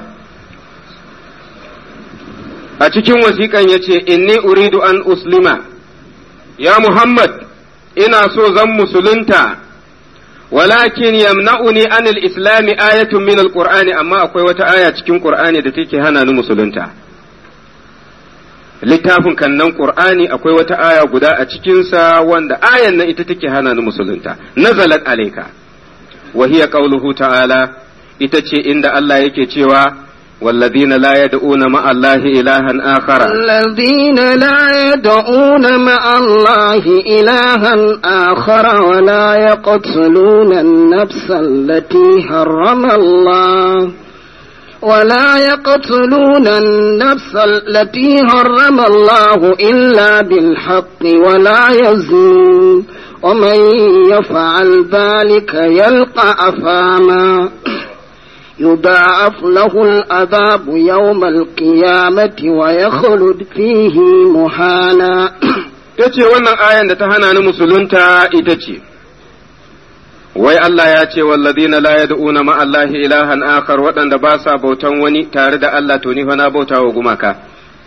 A cikin wasiƙan ya ce, Inni uridu an uslima, ya Muhammad, ina so zan musulunta, walakin yamna'uni anil islami ayatun min alqur'ani amma akwai wata aya cikin qur'ani da take hana ni musulunta. littafin kannan qur'ani akwai wata aya guda a cikinsa wanda ayan nan ita take hana ni musulunta nazalat alayka wa hiya qawluhu ta'ala ita ce inda Allah yake cewa والذين لا يدعون مع الله إلها آخر الذين لا يدعون مع الله إلها آخر ولا يقتلون النفس التي حرم الله ولا يقتلون النفس التي حرم الله إلا بالحق ولا يزنون ومن يفعل ذلك يلقى أثاما يضاعف له العذاب يوم القيامة ويخلد فيه مهانا tace wannan ayan da ta hana ni musulunta ita ce wai Allah ya ce walladina la yad'una ma Allah ilahan akhar waɗanda ba sa bautan wani tare da Allah to ni fa na bauta wa gumaka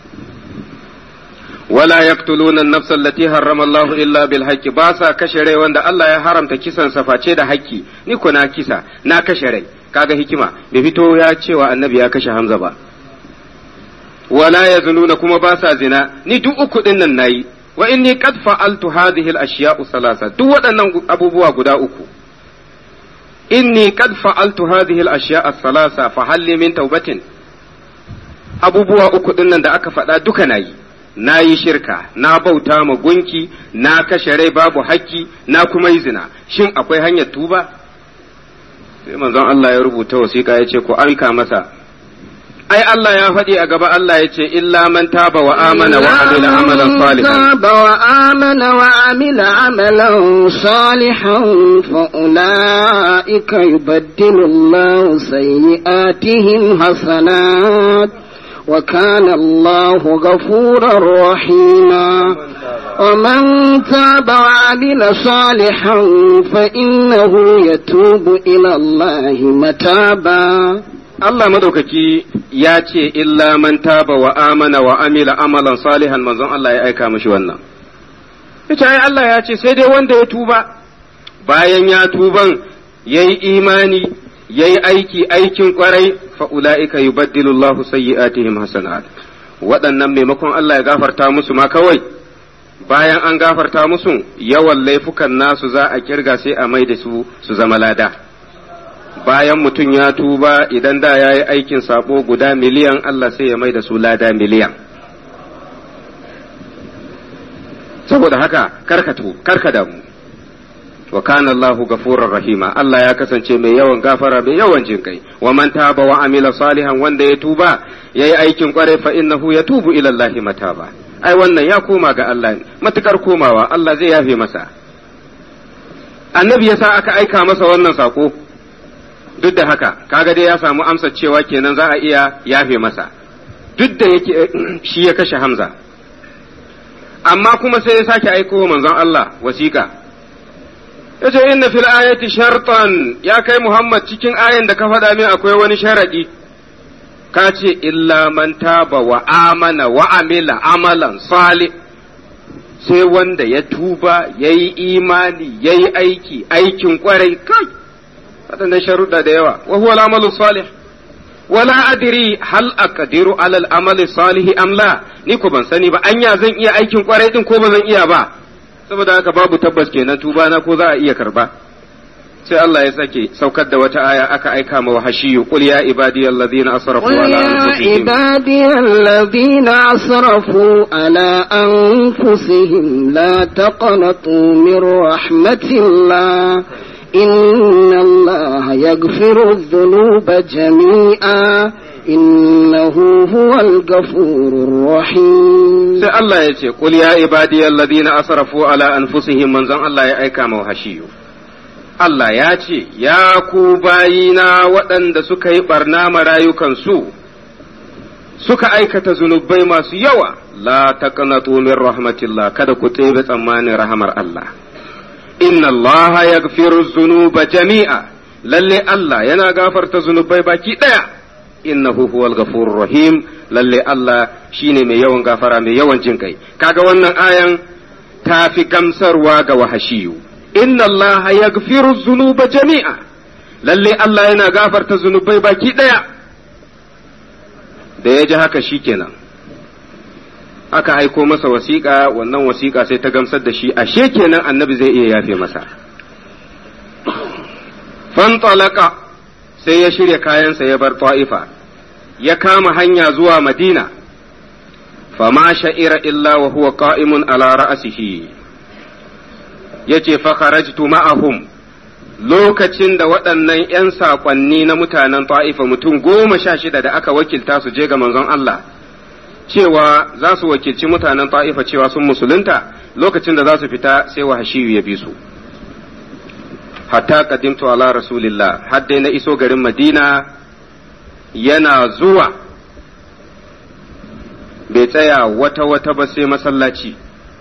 wala yaqtuluna an-nafsa allati harrama Allah illa bil haqqi ba sa kashe rai wanda Allah ya haramta kisan sa face da haƙƙi ni ko na kisa na kashe rai kaga hikima bai fito ya cewa annabi ya kashe Hamza ba wala yazununa kuma ba sa zina ni duk uku din nan nayi wa inni qad fa'altu hadhihi al-ashya'u salasa duk waɗannan abubuwa guda uku inni qad fa'altu hadhihi al-ashya'a salasa fa halli min tawbatin abubuwa uku din nan da aka faɗa duka nayi na yi shirka na bauta ma gunki na kashe rai babu hakki na kuma yi zina shin akwai hanyar tuba sai manzon Allah ya rubuta wasiƙa ya ce ku aika masa ai Allah ya faɗi a gaba Allah ya ce illa man taba wa amana wa amila amalan salihan تاب وآمن وعمل عملا صالحا فأولئك يبدل الله سيئاتهم حسنات وكان الله غفورا رحيما ومن تاب وعمل صالحا فإنه يتوب إلى الله متابا Allah madaukaki ya ce illa man taba wa amana wa amila amalan salihan manzon Allah ya aika mishi wannan ita ai Allah ya ce sai dai wanda ya tuba bayan ya tuban yayi imani yayi aiki aikin kwarai fa ulaika yubaddilu Allahu sayyi'atihim hasanat waɗannan maimakon Allah ya gafarta musu ma kawai bayan an gafarta musu yawan laifukan nasu za a kirga sai a mai da su su zama lada bayan mutum ya tuba idan da ya yi aikin sabo guda miliyan Allah sai ya mai da su lada miliyan saboda haka karkatu karka damu wa kana Allahu ghafurur rahima Allah ya kasance mai yawan gafara mai yawan jin kai wa man taba wa amila salihan wanda ya tuba yayi aikin kwarai fa innahu yatubu ila Allah mataba ai wannan ya koma ga Allah matukar komawa Allah zai yafe masa annabi yasa aka aika masa wannan sako duk da haka kaga dai ya samu amsa cewa kenan za a iya yafe masa duk da yake shi ya kashe Hamza amma kuma sai ya sake aiko manzon Allah wasiƙa yace inna fil ayati shartan ya kai Muhammad cikin ayan da ka faɗa min akwai wani sharadi ka ce illa man taba wa amana wa amila amalan salih sai wanda ya tuba yayi imani yayi aiki aikin kwarai kai waɗannan sharuɗa da yawa wa huwa al-amalu salih wala adri hal aqdiru ala al-amali salih am la ni ko ban sani ba anya zan iya aikin kwarai din ko ba zan iya ba saboda haka babu tabbas kenan tuba na ko za a iya karba sai Allah ya sake saukar da wata aya aka aika ma wahashiyu qul ya ibadiyal ladina asrafu قل ala يا anfusihim عبادي الذين أسرفوا على أنفسهم لا تقنطوا من رحمة الله إن الله يغفر الذنوب جميعا إنه هو الغفور الرحيم sai Allah ya ce qul ya ibadiyal ladina asrafu ala anfusihim manzon Allah ya aika ma wahashiyu Allah ya ce ya ku bayina waɗanda suka yi barna ma rayukansu suka aikata zunubai masu yawa la taqnatu min rahmatillah kada ku tsebe tsammanin rahamar Allah inna Allah yaghfiru dhunuba jami'a lalle Allah yana gafarta zunubai baki daya innahu huwal ghafurur rahim lalle Allah shine mai yawan gafara mai yawan jin kai kaga wannan ayan ta fi gamsarwa ga wahashiyu inna Allah yaghfiru dhunuba jami'a lalle Allah yana gafarta zunubai baki daya da ya ji haka shikenan aka aiko masa wasiƙa wannan wasiƙa sai ta gamsar da shi ashe kenan annabi zai iya yafe masa fantalaka sai ya shirya kayansa ya bar ta'ifa ya kama hanya zuwa madina fama sha'ira illa wa huwa qa'imun ala ra'sihi yace fa kharajtu ma'ahum lokacin da waɗannan ‘yan saƙonni na mutanen ta'ifa mutum goma sha shida da aka wakilta su je ga manzon Allah cewa za su wakilci mutanen ta'ifa cewa sun musulunta lokacin da za su fita sai wahashiyu ya bi su hatta qadimtu ala rasulillah har dai na iso garin madina yana zuwa bai tsaya wata wata ba sai masallaci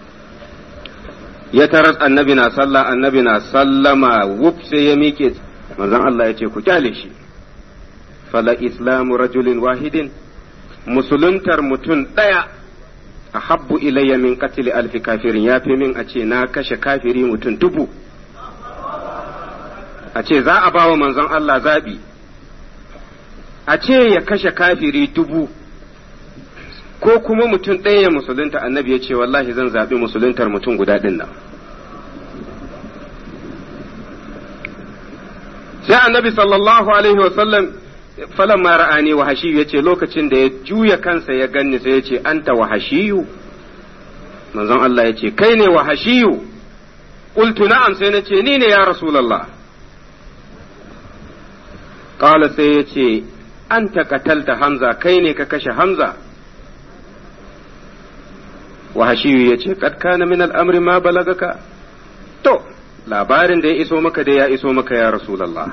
ya taras annabi na sallah annabi na sallama wuf sai ya miƙe manzon Allah ya ce ku kyale shi fala islamu rajulin wahidin musuluntar mutum ɗaya a habbu ilayya min qatli alfi kafirin ya fi min a ce na kashe kafiri mutum dubu a ce za a bawa manzon Allah zaɓi a ce ya kashe kafiri dubu ko kuma mutum ɗaya ya musulunta annabi ya ce wallahi zan zaɓi musuluntar mutum guda ɗin nan sai annabi sallallahu alaihi wasallam falan ma ra'ani wa hashiyu ya ce lokacin da ya juya kansa ya ganni sai ya ce anta wa hashiyu manzon Allah ya ce kai ne wa hashiyu qultu na'am sai na ce ni ne ya rasulullah qala sai ya ce anta qatalta hamza kai ne ka kashe hamza wahashiyu ya ce kad kana min al'amri ma balagaka to labarin da ya iso maka da ya iso maka ya rasulallah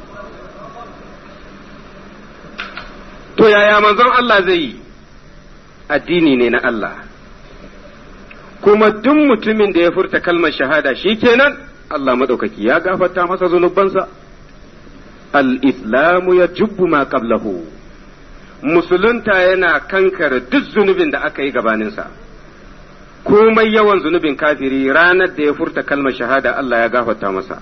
to yaya manzon Allah zai yi addini ne na Allah kuma duk mutumin da ya furta kalmar shahada shi kenan Allah maɗaukaki ya gafarta masa zunubansa al-islamu ya jubbu ma qablahu musulunta yana kankare duk zunubin da aka yi gabaninsa komai yawan zunubin kafiri ranar da ya furta kalmar shahada Allah ya gafarta masa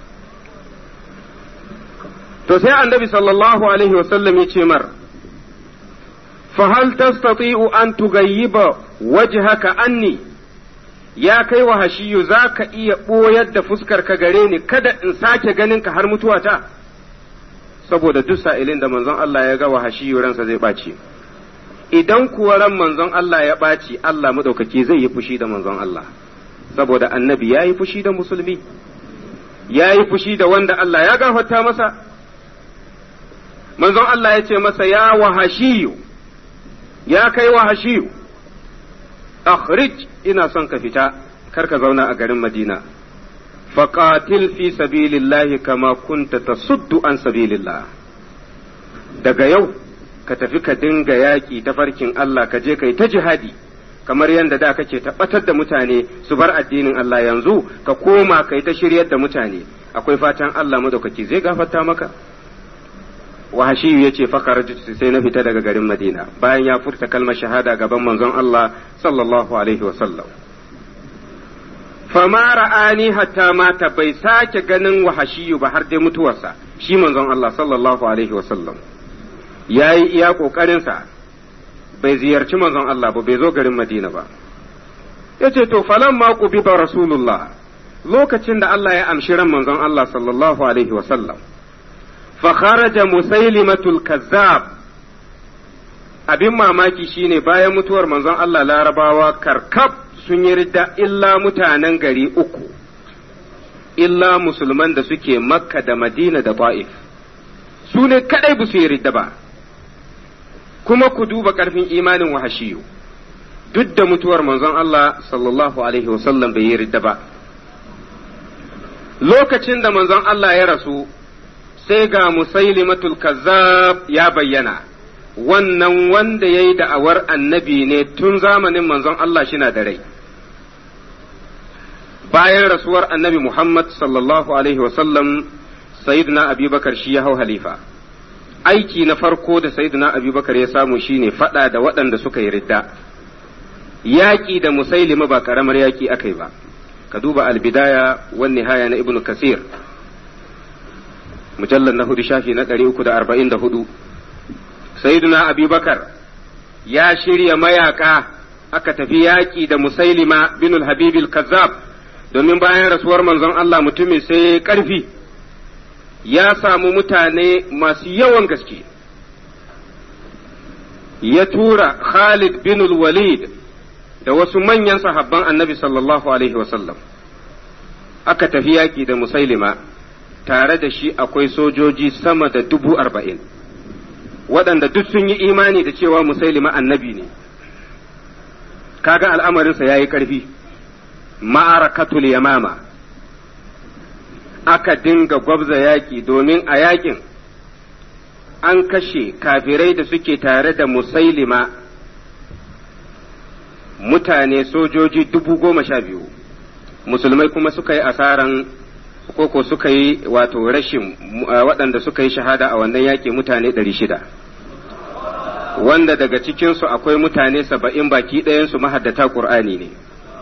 to sai annabi sallallahu alaihi wasallam ya ce mar fahal tastati'u an tugayyiba wajhaka anni ya kai wa hashiyu za ka iya ɓoyar da fuskar ka gare ni kada in sake ganin ka har mutuwata saboda duk sa'ilin da manzon Allah ya ga wa hashiyu ransa zai ɓaci idan kuwa ran manzon Allah ya ɓaci Allah maɗaukaki zai yi fushi da manzon Allah saboda annabi ya yi fushi da musulmi ya yi fushi da wanda Allah ya gafarta masa manzon Allah ya ce masa ya wahashiyu ya kai wahashiyu akhrij ina son ka fita kar ka zauna a garin Madina faqatil fi sabilillahi kama kunta tasuddu an sabilillah daga yau ka tafi ka dinga yaƙi ta farkin Allah ka je kai ta jihadi kamar yadda da kake tabbatar da mutane su bar addinin Allah yanzu ka koma kai ta shiryar da mutane akwai fatan Allah madaukaki zai gafarta maka wahashiyu ya ce fakar sai na fita daga garin Madina bayan ya furta kalmar shahada gaban manzon Allah sallallahu alaihi wasallam fama ra'ani hatta mata bai sake ganin wahashiyu ba har dai mutuwarsa shi manzon Allah sallallahu alaihi wasallam ya yi iya ƙoƙarinsa bai ziyarci manzon Allah ba bai zo garin Madina ba ya ce to falan ma bi ba rasulullah lokacin da Allah ya amshi ran manzon Allah sallallahu alaihi wasallam fa kharaja musailimatul kazzab abin mamaki shine bayan mutuwar manzon Allah larabawa karkab sun yi ridda illa mutanen gari uku illa musulman da suke makka da madina da ta'if su ne kadai ba su yi ridda ba kuma ku duba ƙarfin imanin wahashiyu duk da mutuwar manzon Allah sallallahu alaihi wasallam bai yi ridda ba lokacin da manzon Allah ya rasu sai ga musailimatul kazzab ya bayyana wannan wanda ya yi da'awar annabi ne tun zamanin manzon Allah shi na da rai bayan rasuwar annabi Muhammad sallallahu alaihi wasallam sayyidina abubakar shi ya hau halifa aiki na farko da sayyidina abubakar ya samu shine fada da waɗanda suka yi ridda yaƙi da musailima ba ƙaramar yaƙi aka yi ba ka duba albidaya wan nihaya na ibnu kasir mujallar na hudu shafi na ɗari uku da arba'in da hudu sayyidina abubakar ya shirya mayaka aka tafi yaƙi da musailima bin habibil kazzab domin bayan rasuwar manzon Allah mutumin sai ƙarfi ya samu mutane masu yawan gaske ya tura Khalid bin walid da wasu manyan sahabban annabi sallallahu alaihi wasallam aka tafi yaƙi da musailima tare da shi akwai sojoji sama da dubu arba'in waɗanda duk sun yi imani da cewa musailima annabi ne kaga al'amarinsa ya yi ƙarfi ma'arakatul yamama aka dinga gwabza yaƙi domin a yaƙin an kashe kafirai da suke tare da musailima mutane sojoji dubu goma sha biyu musulmai kuma suka yi asaran koko suka yi wato rashin waɗanda suka yi shahada a wannan yaƙi mutane ɗari shida wanda daga cikinsu akwai mutane saba'in baki ɗayansu mahaddata ƙur'ani ne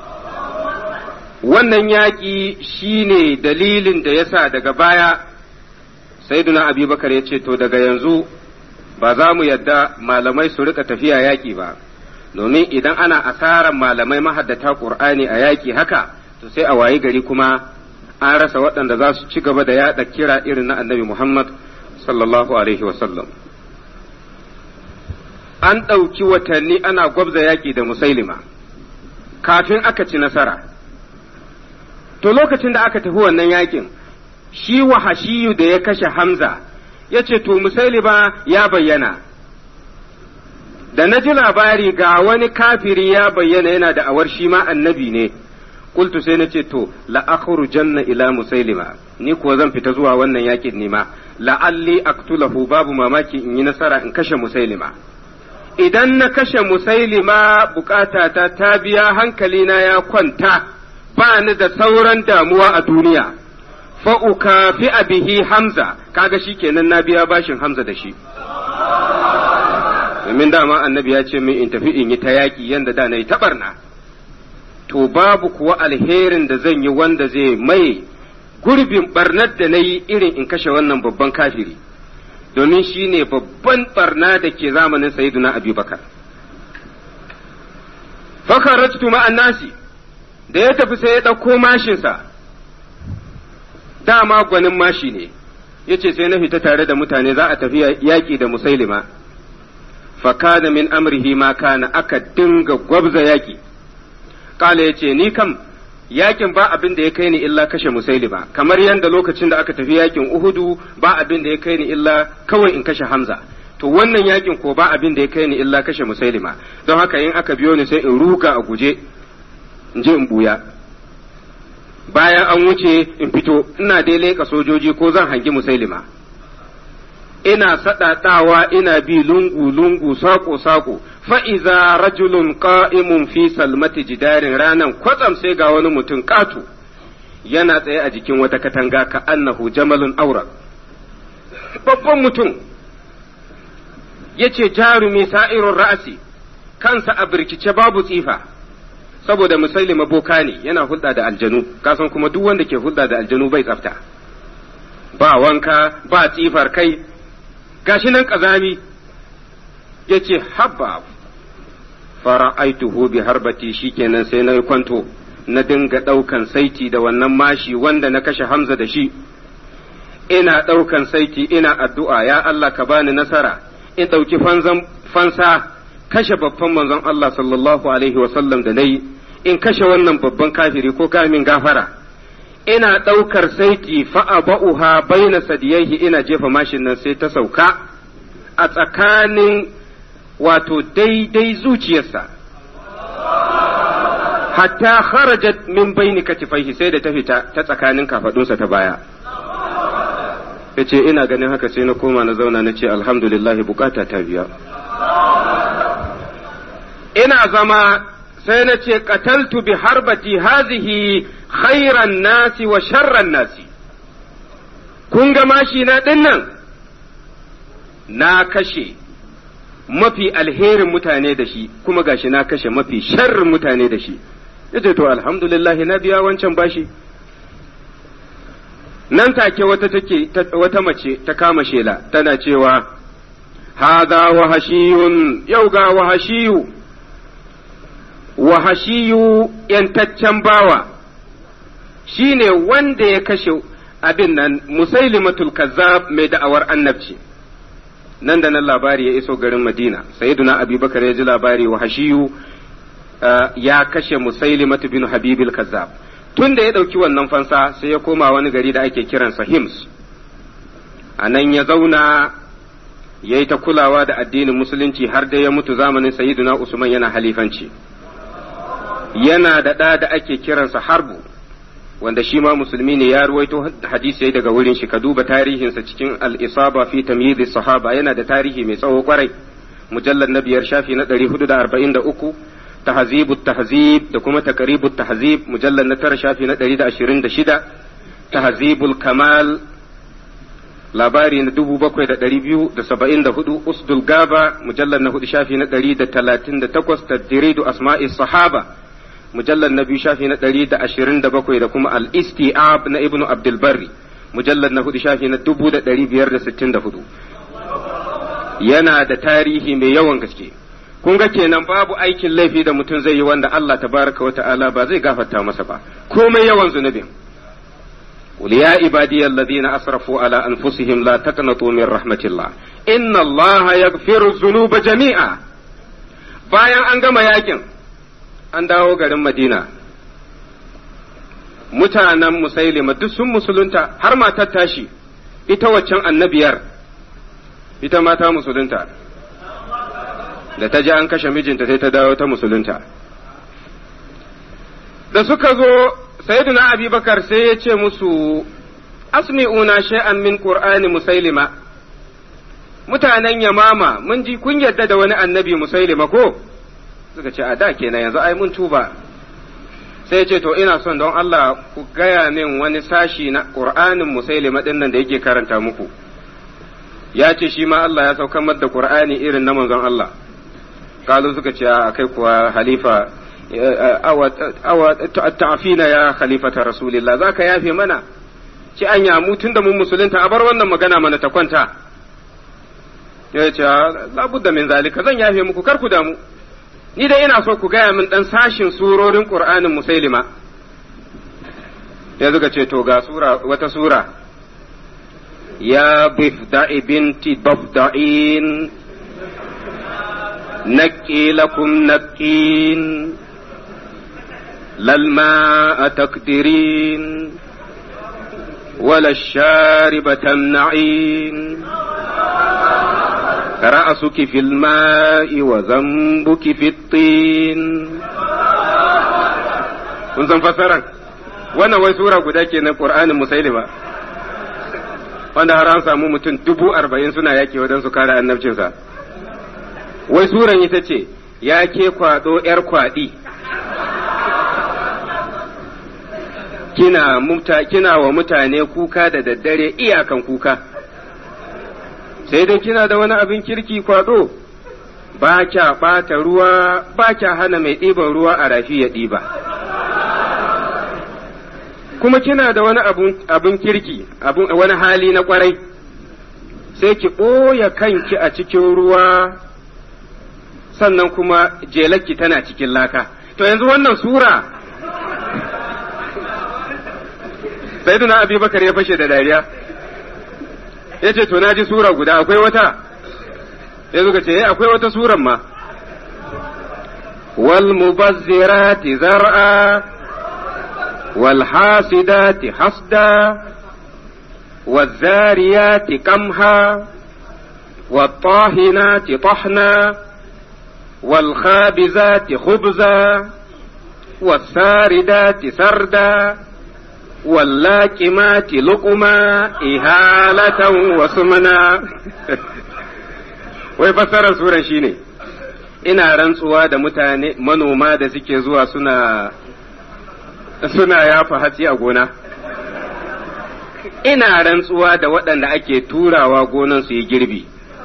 wannan yaƙi shi ne dalilin da ya sa daga baya saiduna abubakar ya ce to daga yanzu ba za mu yadda malamai su rika tafiya yaƙi ba domin idan ana asaran malamai mahaddata ƙur'ani a yaƙi haka to sai a wayi gari kuma an rasa waɗanda za su ci gaba da yaɗa kira irin na annabi muhammad sallallahu alaihi wasallam an ɗauki watanni ana gwabza yaƙi da musailima kafin aka ci nasara to lokacin da aka tafi wannan yaƙin shi wahashiyu da ya kashe hamza ya ce to musailima ya bayyana da na ji labari ga wani kafiri ya bayyana yana da awar shi ma annabi ne kultu sai na ce to la'akhru janna ila musailima ni kuwa zan fita zuwa wannan yakin nima la'alli aktulahu babu mamaki in yi nasara in kashe musailima idan na kashe musailima bukatata ta biya hankalina ya kwanta ba ni da sauran damuwa a duniya fa'uka fi bihi hamza kaga shi kenan na biya bashin hamza da shi domin dama annabi ya ce min in tafi in yi ta yaƙi yadda da na yi taɓarna to babu kuwa alherin da zan yi wanda zai mai gurbin barnar da na yi irin in kashe wannan babban kafiri domin shi ne babban barna da ke zamanin sayiduna abubakar fakaratu ma'an nasi da ya tafi sai ya ɗauko mashinsa dama gwanin mashi ne ya ce sai na fita tare da mutane za a tafi yaƙi da musailima fakana min amrihi ma kana aka dinga gwabza yaƙi kala ya ce ni kam yakin ba abin da ya kai ni illa kashe musailima kamar yadda lokacin da aka tafi yakin uhudu ba abin da ya kai ni illa kawai in kashe hamza to wannan yakin ko ba abin da ya kai ni illa kashe musailima don haka in aka biyo ni sai in ruga a guje in je in buya bayan an wuce in fito ina dai leƙa sojoji ko zan hangi musailima ina saɗaɗawa ina bi lungu-lungu saƙo-saƙo fa'iza rajulun ƙa'imun fi salmati jidarin ranan kwatsam sai ga wani mutum ƙato yana tsaye a jikin wata katanga ka annahu jamalun aura babban mutum ya ce jarumi sa'irun ra'asi kansa a birkice babu tsifa saboda musailima boka ne yana hulɗa da aljanu kasan kuma duk wanda ke hulɗa da aljanu bai tsafta ba wanka ba tsifar kai gashi nan ƙazami ya ce habba fara'aituhu bi harbati shikenan sai na kwanto na dinga ɗaukan saiti da wannan mashi wanda na kashe hamza da shi ina ɗaukan saiti ina addu'a ya Allah ka bani nasara in ɗauki fansa kashe babban manzon Allah sallallahu alaihi wasallam da na yi in kashe wannan babban kafiri ko kamin gafara ina ɗaukar saiti fa'aba'uha baina sadiyaihi ina jefa mashin nan sai ta sauka a tsakanin wato daidai zuciyarsa hatta kharajat min baini katifaihi sai da ta fita ta tsakanin kafadunsa ta baya yace ina ganin haka sai na koma na zauna na ce alhamdulillahi bukata ta biya ina zama sai na ce qataltu bi harbati hazihi khairan nasi wa sharran nasi kun ga mashi na dinnan na kashe mafi alherin mutane da shi kuma gashi na kashe mafi sharrin mutane da shi yace to alhamdulillah na biya wancan bashi nan take wata take wata mace ta kama shela tana cewa hadha wahashiyun yau ga wahashiyu wa hashiyu yantaccen bawa shine wanda ya kashe abin nan musailimatul kazzab mai da'awar annabci nan da nan labari ya iso garin madina sayyiduna abubakar ya ji labari wa hashiyu ya kashe musailimatu bin habibil kazzab tun da ya ɗauki wannan fansa sai ya koma wani gari da ake kiransa hims a nan ya zauna ya yi ta kulawa da addinin musulunci har da ya mutu zamanin sayyiduna usman yana halifanci yana da ɗa da ake kiransa harbu wanda shi ma musulmi ne ya ruwaito hadisi daga wurin shi ka duba tarihinsa cikin al-isaba fi tamyiz sahaba yana da tarihi mai tsawo kwarai mujallar na biyar shafi na 443 tahzibu tahzib da kuma taqribu tahzib mujallar na tara shafi na 126 tahzibul kamal labari na 7274 usdul gaba mujallar na hudu shafi na 138 tadridu asma'i sahaba mujallar na biyu shafi na ɗari da ashirin da bakwai da kuma al-isti'ab na ibnu abdulbarri mujallar na hudu shafi na dubu da ɗari biyar da sittin da hudu yana da tarihi mai yawan gaske kun ga kenan babu aikin laifi da mutum zai yi wanda Allah tabaraka wa ta'ala ba zai gafarta masa ba komai yawan zunubin قل يا عبادي الذين أسرفوا على أنفسهم لا تقنطوا من رحمة الله إن الله يغفر الذنوب جميعا bayan an gama yakin an dawo garin Madina. Mutanen Musailima duk sun musulunta har matar tashi, ita waccan annabiyar, ita mata musulunta. Da ta ji an kashe mijinta sai ta dawo ta musulunta. Da suka zo, Sayyiduna Abubakar sai ya ce musu, Asmi'una shay'an min Qur'ani Musailima. Mutanen Yamama, mun ji kun yadda da wani annabi Musailima ko? suka ce a da kenan yanzu ai mun tuba sai ce to ina son don Allah ku gaya min wani sashi na Qur'anin Musailima din nan da yake karanta muku ya ce shi ma Allah ya saukar da Qur'ani irin na manzon Allah kalu suka ce a kai kuwa halifa awa ta'afina ya khalifata rasulillah zaka yafe mana ci an yamu tunda mun musulunta a bar wannan magana mana ta kwanta ya ce labudda min zalika zan yafe muku kar ku damu ni dai ina so ku gaya min dan sashin surorin Qur'anin Musailima ya zuga ce to ga sura wata sura ya bifda'i binti bafda'in نكي لكم نكين للماء تقدرين ولا الشارب تمنعين رأسك في الماء وذنبك في الطين kun san fassaran wannan wai sura guda ke na ƙur'anin musailima wanda har an samu mutum dubu arba'in suna yaƙi wajen su kare annabcinsa wai suran ita ce ya ke kwaɗo ‘yar kwaɗi kina, muta, kina wa mutane kuka da daddare iyakan kuka sai dai kina da wani abin kirki kwaɗo ba kya ɓata ruwa ba kya hana mai ɗiban ruwa a rafi ya ɗiba kuma kina da wani abin kirki wani hali na ƙwarai sai ki ɓoye kanki a cikin ruwa sannan kuma jelakki tana cikin laka to yanzu wannan sura sayyiduna abubakar ya fashe da dariya ya ce to na ji sura guda akwai wata ya zuka ce akwai wata suran ma wal mubazzirati zar'a wal hasidati hasda والذاريات قمها والطاهنات طحنا والخابزات خبزا والساردات سردا واللاكمات لقما إهالة وسمنا wai fassarar suran shine ina rantsuwa da mutane manoma da suke zuwa suna suna yafa hatsi a gona ina rantsuwa da waɗanda ake turawa gonan su yi girbi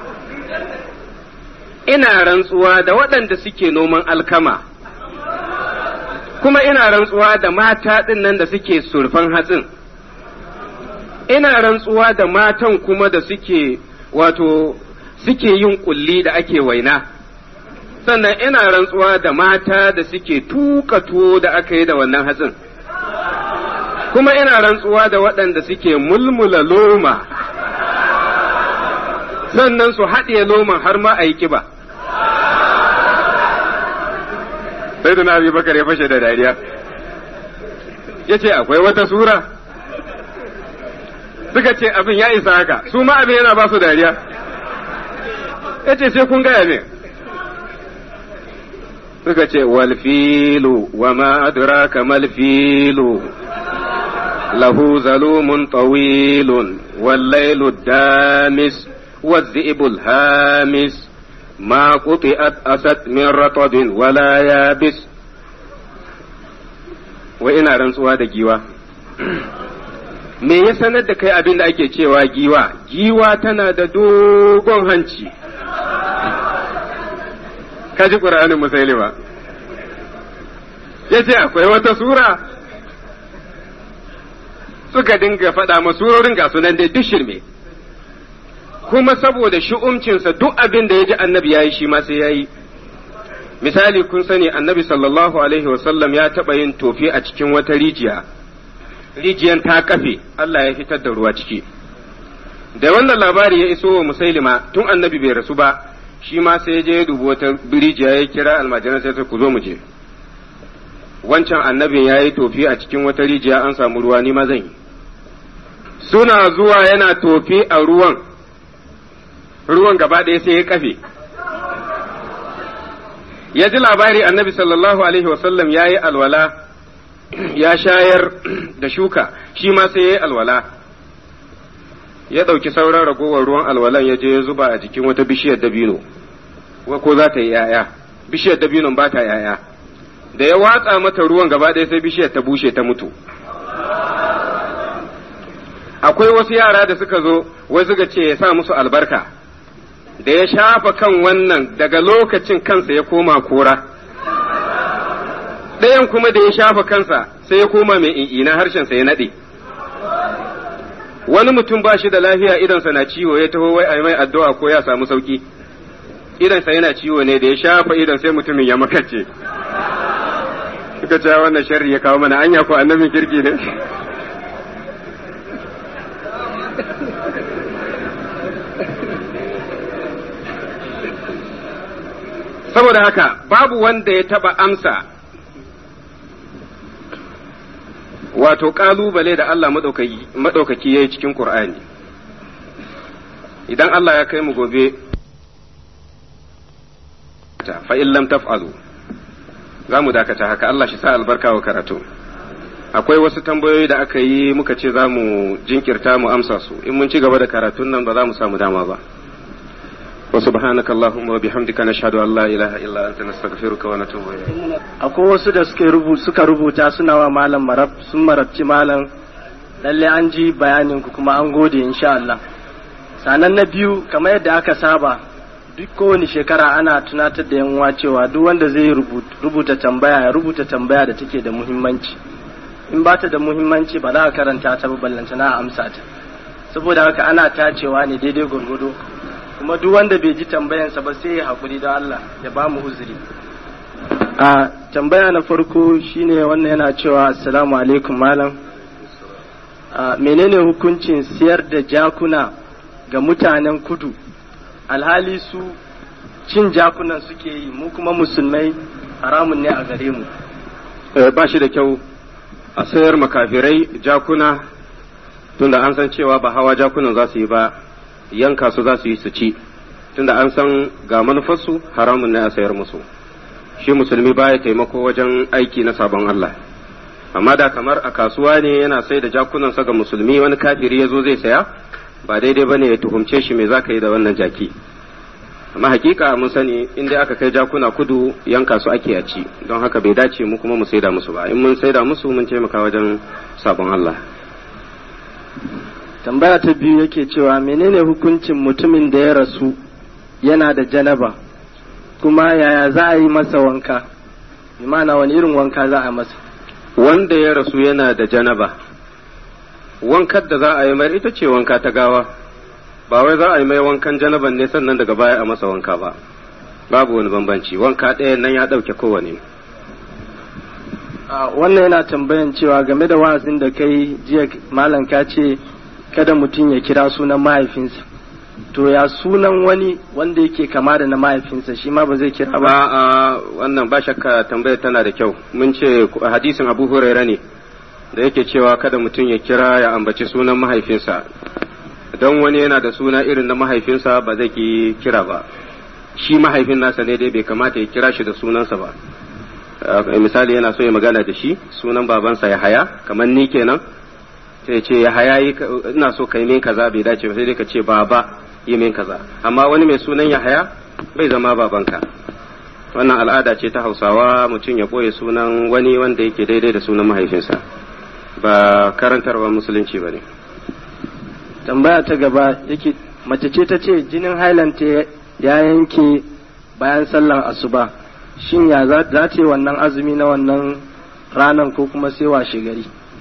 ina rantsuwa da waɗanda suke noman alkama, kuma ina rantsuwa da mata ɗin nan da suke surfan hatsin, ina rantsuwa da matan kuma da suke wato suke yin ƙulli da ake waina, sannan ina rantsuwa da mata da suke tuka tuwo da aka yi da wannan hatsin kuma ina rantsuwa da waɗanda suke mulmula loma sannan su haɗiye loman har ma a yi kiba sai da na bakar ya fashe da dariya ya ce akwai wata sura suka ce abin ya isa haka su ma abin yana ba su dariya ya ce sai kun gaya ne suka ce walfilu wa ma adraka malfilu lahu zalumun tawilun wallailu damis والذئب الهامس ما قطئت أسد من رطب ولا يابس وإنا rantsuwa da giwa me ya sanar da kai abin da ake cewa giwa giwa tana da dogon hanci kaji ƙur'anin musailima ya ce akwai wata sura suka dinga faɗa ma surorin ga sunan dai duk shirme kuma saboda shu'umcinsa duk abin da ya ji annabi ya yi shi ma sai ya yi misali kun sani annabi sallallahu alaihi wasallam ya taɓa yin tofi a cikin wata rijiya rijiyan ta kafe Allah ya fitar da ruwa ciki da wannan labari ya iso wa musailima tun annabi bai rasu ba shi ma sai ya je ya dubi wata rijiya ya kira almajiran sai ku zo mu je wancan annabin ya yi tofi a cikin wata rijiya an samu ruwa ni ma zan yi suna zuwa yana tofi a ruwan ruwan gaba ɗaya sai ya kafe ya ji labari annabi sallallahu alaihi wasallam ya yi alwala ya shayar da shuka shi ma sai ya yi alwala ya ɗauki sauran ragowar ruwan alwalan ya je ya zuba a jikin wata bishiyar dabino ko za ta yi ‘ya'ya bishiyar dabinon ba ta ‘ya'ya da ya watsa mata ruwan gaba ɗaya sai bishiyar ta bushe ta mutu akwai wasu yara da suka zo wai suka ce ya sa musu albarka da ya shafa kan wannan daga lokacin kansa ya koma kora ɗayan kuma da ya shafa kansa sai ya koma mai ina harshensa ya naɗe wani mutum ba shi da lafiya idonsa na ciwo ya taho wai a mai addu'a ko ya samu sauki idonsa yana ciwo ne da ya shafa idon sai mutumin ya makace suka ce wannan sharri ya kawo mana anya ko annabin kirki ne saboda haka babu wanda ya taba amsa wato kalubale da Allah maɗaukaki ya yi cikin Ƙur'ani idan Allah ya kai mu gobe fa'in lam taf'alu za mu dakata haka Allah shi sa albarka wa karatu akwai wasu tambayoyi da aka yi muka ce za mu jinkirta mu amsa su in mun ci gaba da karatun nan ba za mu samu dama ba وسبحانك اللهم وبحمدك نشهد ان لا اله الا انت نستغفرك ونتوب اليك akwai wasu da suka rubuta suka rubuta suna wa malam marab sun marabci malam lalle an ji bayanin ku kuma an gode insha Allah sanan na biyu kamar yadda aka saba duk kowane shekara ana tunatar da yanwa cewa duk wanda zai rubuta tambaya ya rubuta tambaya da take da muhimmanci in ba ta da muhimmanci ba za a karanta ta ba ballanta na amsa ta saboda haka ana tacewa ne daidai gwargwado kuma duk wanda bai ji tambayansa ba sai ya haƙuri da Allah ya ba mu uzuri a tambaya na farko shine wannan yana cewa assalamu alaikum malam a menene hukuncin siyar da jakuna ga mutanen kudu alhali su cin jakunan suke yi mu kuma musulmai haramun ne a gare mu ba shi da kyau a sayar makafirai jakuna tunda an san cewa ba hawa jakunan za su yi ba yanka su za su yi su ci tunda an san ga manufarsu haramun ne a sayar musu shi musulmi baya taimako wajen aiki na sabon Allah amma da kamar a kasuwa ne yana sai da jakunansa ga musulmi wani kafiri ya zo zai saya ba daidai bane ya tuhumce shi me zaka yi da wannan jaki amma hakika mun sani in dai aka kai jakuna kudu yanka su ake a ci don haka bai dace mu kuma mu saida musu ba in mun saida musu mun taimaka wajen sabon Allah tambaya ta biyu yake cewa menene hukuncin mutumin da ya rasu yana da janaba kuma yaya za a yi masa wanka imana wani irin wanka za a masa wanda ya rasu yana da janaba wankar da za a yi mai ita ce wanka ta gawa ba wai za a yi mai wankan janaban ne sannan daga baya a masa wanka ba babu wani bambanci wanka ɗaya nan ya ɗauke kowane a wannan yana tambayan cewa game da wa'azin da kai jiya malam ka ce kada mutum ya kira sunan mahaifinsa to ya sunan wani wanda yake kama da na mahaifinsa shi ma ba zai kira ba ba a wannan ba shakka tambayar tana da kyau mun ce hadisin abu huraira ne da yake cewa kada mutum ya kira ya ambaci sunan mahaifinsa don wani yana da suna irin na mahaifinsa ba zai ki kira ba shi mahaifin nasa ne dai bai kamata ya kira shi da sunansa ba Uh, misali yana so ya magana da shi sunan babansa ya haya kamar ni kenan sai ce ya haya yi ka- ina so ka yi min kaza bai dace ba sai dai ka ce baba yi min kaza amma wani mai sunan ya haya bai zama babanka wannan al'ada ce ta hausawa mutum ya ɓoye sunan wani wanda yake daidai da sunan mahaifinsa ba karantarwa musulunci ba ne tambaya ta gaba yake mace ce ta ce jinin hailanta ya yanke bayan sallan asuba shin ya za za ta yi wannan azumi na wannan ranan ko kuma sai washe gari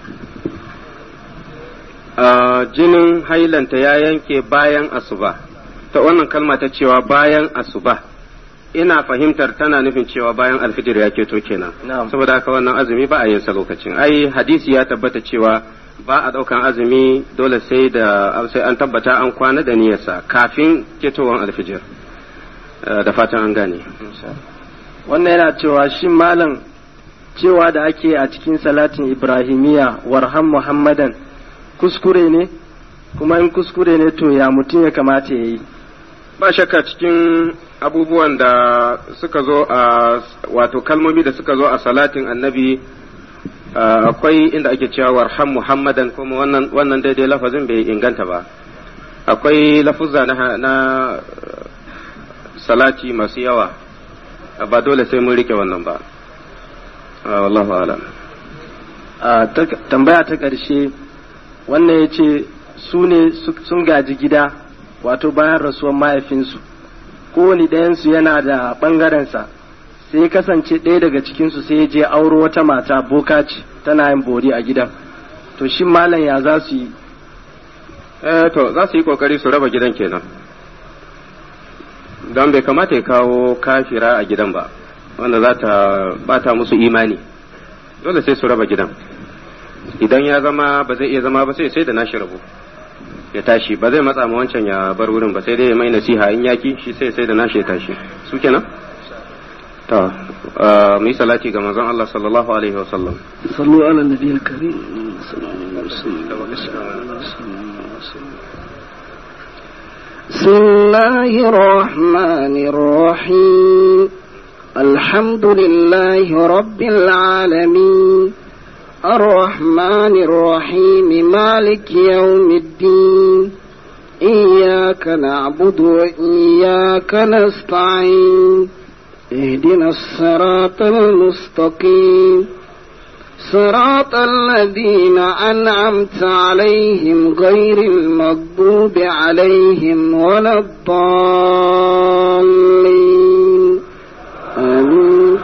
Uh, jinin hailanta ya yanke bayan asuba ta wannan kalma ta cewa bayan asuba ina fahimtar tana nufin cewa bayan alfijir ya keto kenan Na'am. saboda haka wannan azumi ba a yin sa lokacin ai hadisi ya tabbata cewa ba a daukan azumi dole sai da sai an tabbata an kwana da niyyarsa kafin ketowar alfijir Uh, da fatan an gane wannan yana cewa shin malam cewa da ake a cikin salatin ibrahimiya warham muhammadan kuskure ne kuma in kuskure ne to ya mutum ya kamata ya yi ba shakka cikin abubuwan da suka zo a wato kalmomi da suka zo a salatin annabi uh, akwai inda ake cewa warham muhammadan kuma wannan wannan daidai lafazin bai inganta ba akwai lafuzza na, na uh, salati masu yawa uh, ba dole sai mun rike wannan ba uh, wallahu alam a ta- tambaya ta ƙarshe wannan ya ce su ne su- sun gaji gida wato bayan rasuwar mahaifinsu kowane ɗayansu yana da ɓangarensa sai ya kasance ɗaya daga cikinsu sai ya je auro wata mata boka ce tana yin bori a gidan to shin malam ya za su yi eh to za su yi kokari su raba gidan kenan don bai kamata ya kawo kafira a gidan ba wanda za ta bata musu imani dole sai su raba gidan idan ya zama ba zai iya zama ba sai sai da nashi rabo ya tashi ba zai matsa ma wancan ya bar wurin ba sai dai ya mai nasiha in yaki shi sai sai da nashi ya tashi su kenan to uh, mu yi salati ga manzon Allah sallallahu alaihi wa sallam صلوا على النبي الكريم صلى الله عليه وسلم بسم الله الرحمن الرحيم الحمد لله رب العالمين الرحمن الرحيم مالك يوم الدين إياك نعبد وإياك نستعين اهدنا الصراط المستقيم صراط الذين أنعمت عليهم غير المغضوب عليهم ولا الضالين آمين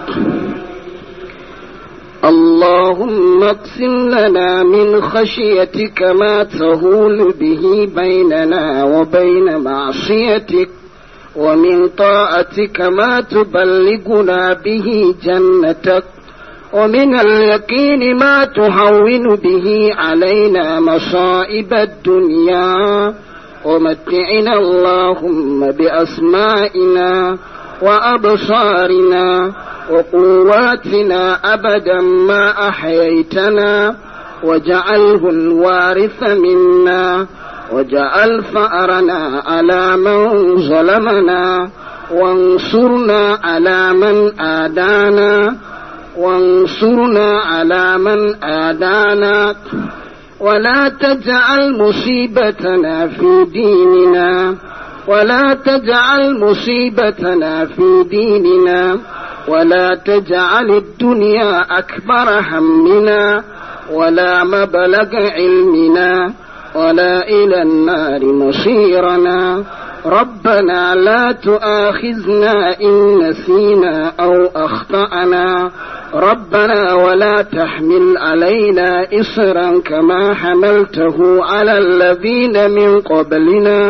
اللهم اقسم لنا من خشيتك ما تهول به بيننا وبين معصيتك ومن طاعتك ما تبلغنا به جنتك ومن اليقين ما تهون به علينا مصائب الدنيا ومتعنا اللهم بأسمائنا وأبصارنا وقواتنا أبدا ما أحييتنا وجعله الوارث منا وجعل فأرنا على من ظلمنا وانصرنا على من آدانا وانصرنا على من آدانا ولا تجعل مصيبتنا في ديننا ولا تجعل مصيبتنا في ديننا ولا تجعل الدنيا أكبر همنا ولا مبلغ علمنا ولا إلى النار مصيرنا ربنا لا تؤاخذنا إن نسينا أو أخطأنا ربنا ولا تحمل علينا إصرا كما حملته على الذين من قبلنا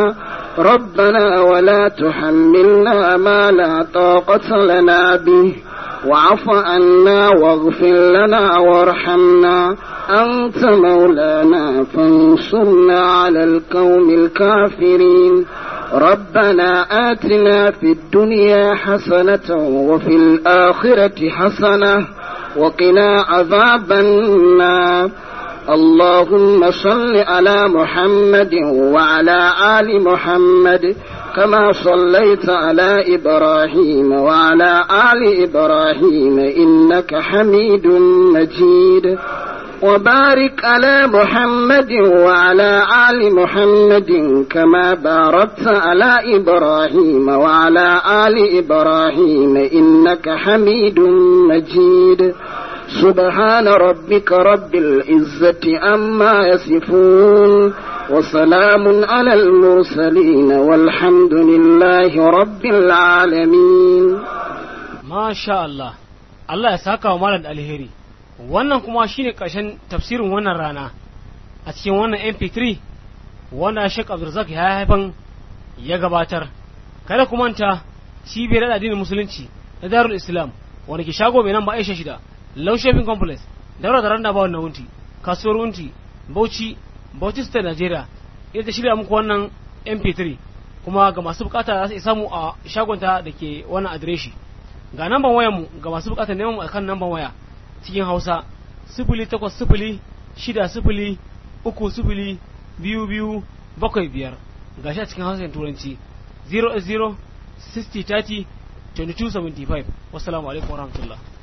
ربنا ولا تحملنا ما لا طاقة لنا به واعف عنا واغفر لنا وارحمنا أنت مولانا فانصرنا على القوم الكافرين ربنا آتنا في الدنيا حسنة وفي الآخرة حسنة وقنا عذاب النار اللهم صل على محمد وعلى آل محمد كما صليت على إبراهيم وعلى آل إبراهيم إنك حميد مجيد وبارك على محمد وعلى آل محمد كما باركت على إبراهيم وعلى آل إبراهيم إنك حميد مجيد سبحان ربك رب العزة أما يصفون وسلام على المرسلين والحمد لله رب العالمين ما شاء الله Allah ya saka wa malam da alheri wannan kuma shine ƙarshen tafsirin wannan rana a cikin wannan mp3 wanda Sheikh Abdulrazak ya haifan ya gabatar kada ku manta cibiyar addinin musulunci na Darul Islam wanda ke shago mai nan ba Aisha shida Low Shopping Complex daura da randa ba wannan wunti kasuwar wunti Bauchi Bauchi State Nigeria ita ta shirya muku wannan mp3 kuma ga masu bukata za su samu a shagonta da ke wannan adireshi ga namban wayar mu ga masu bukatar neman mu akan namban waya cikin Hausa sifili takwas sifili shida sifili uku sifili biyu biyu bakwai biyar ga shi a cikin Hausa da Turanci 0 0 60 30 22 75 wassalamu alaikum warahmatullahi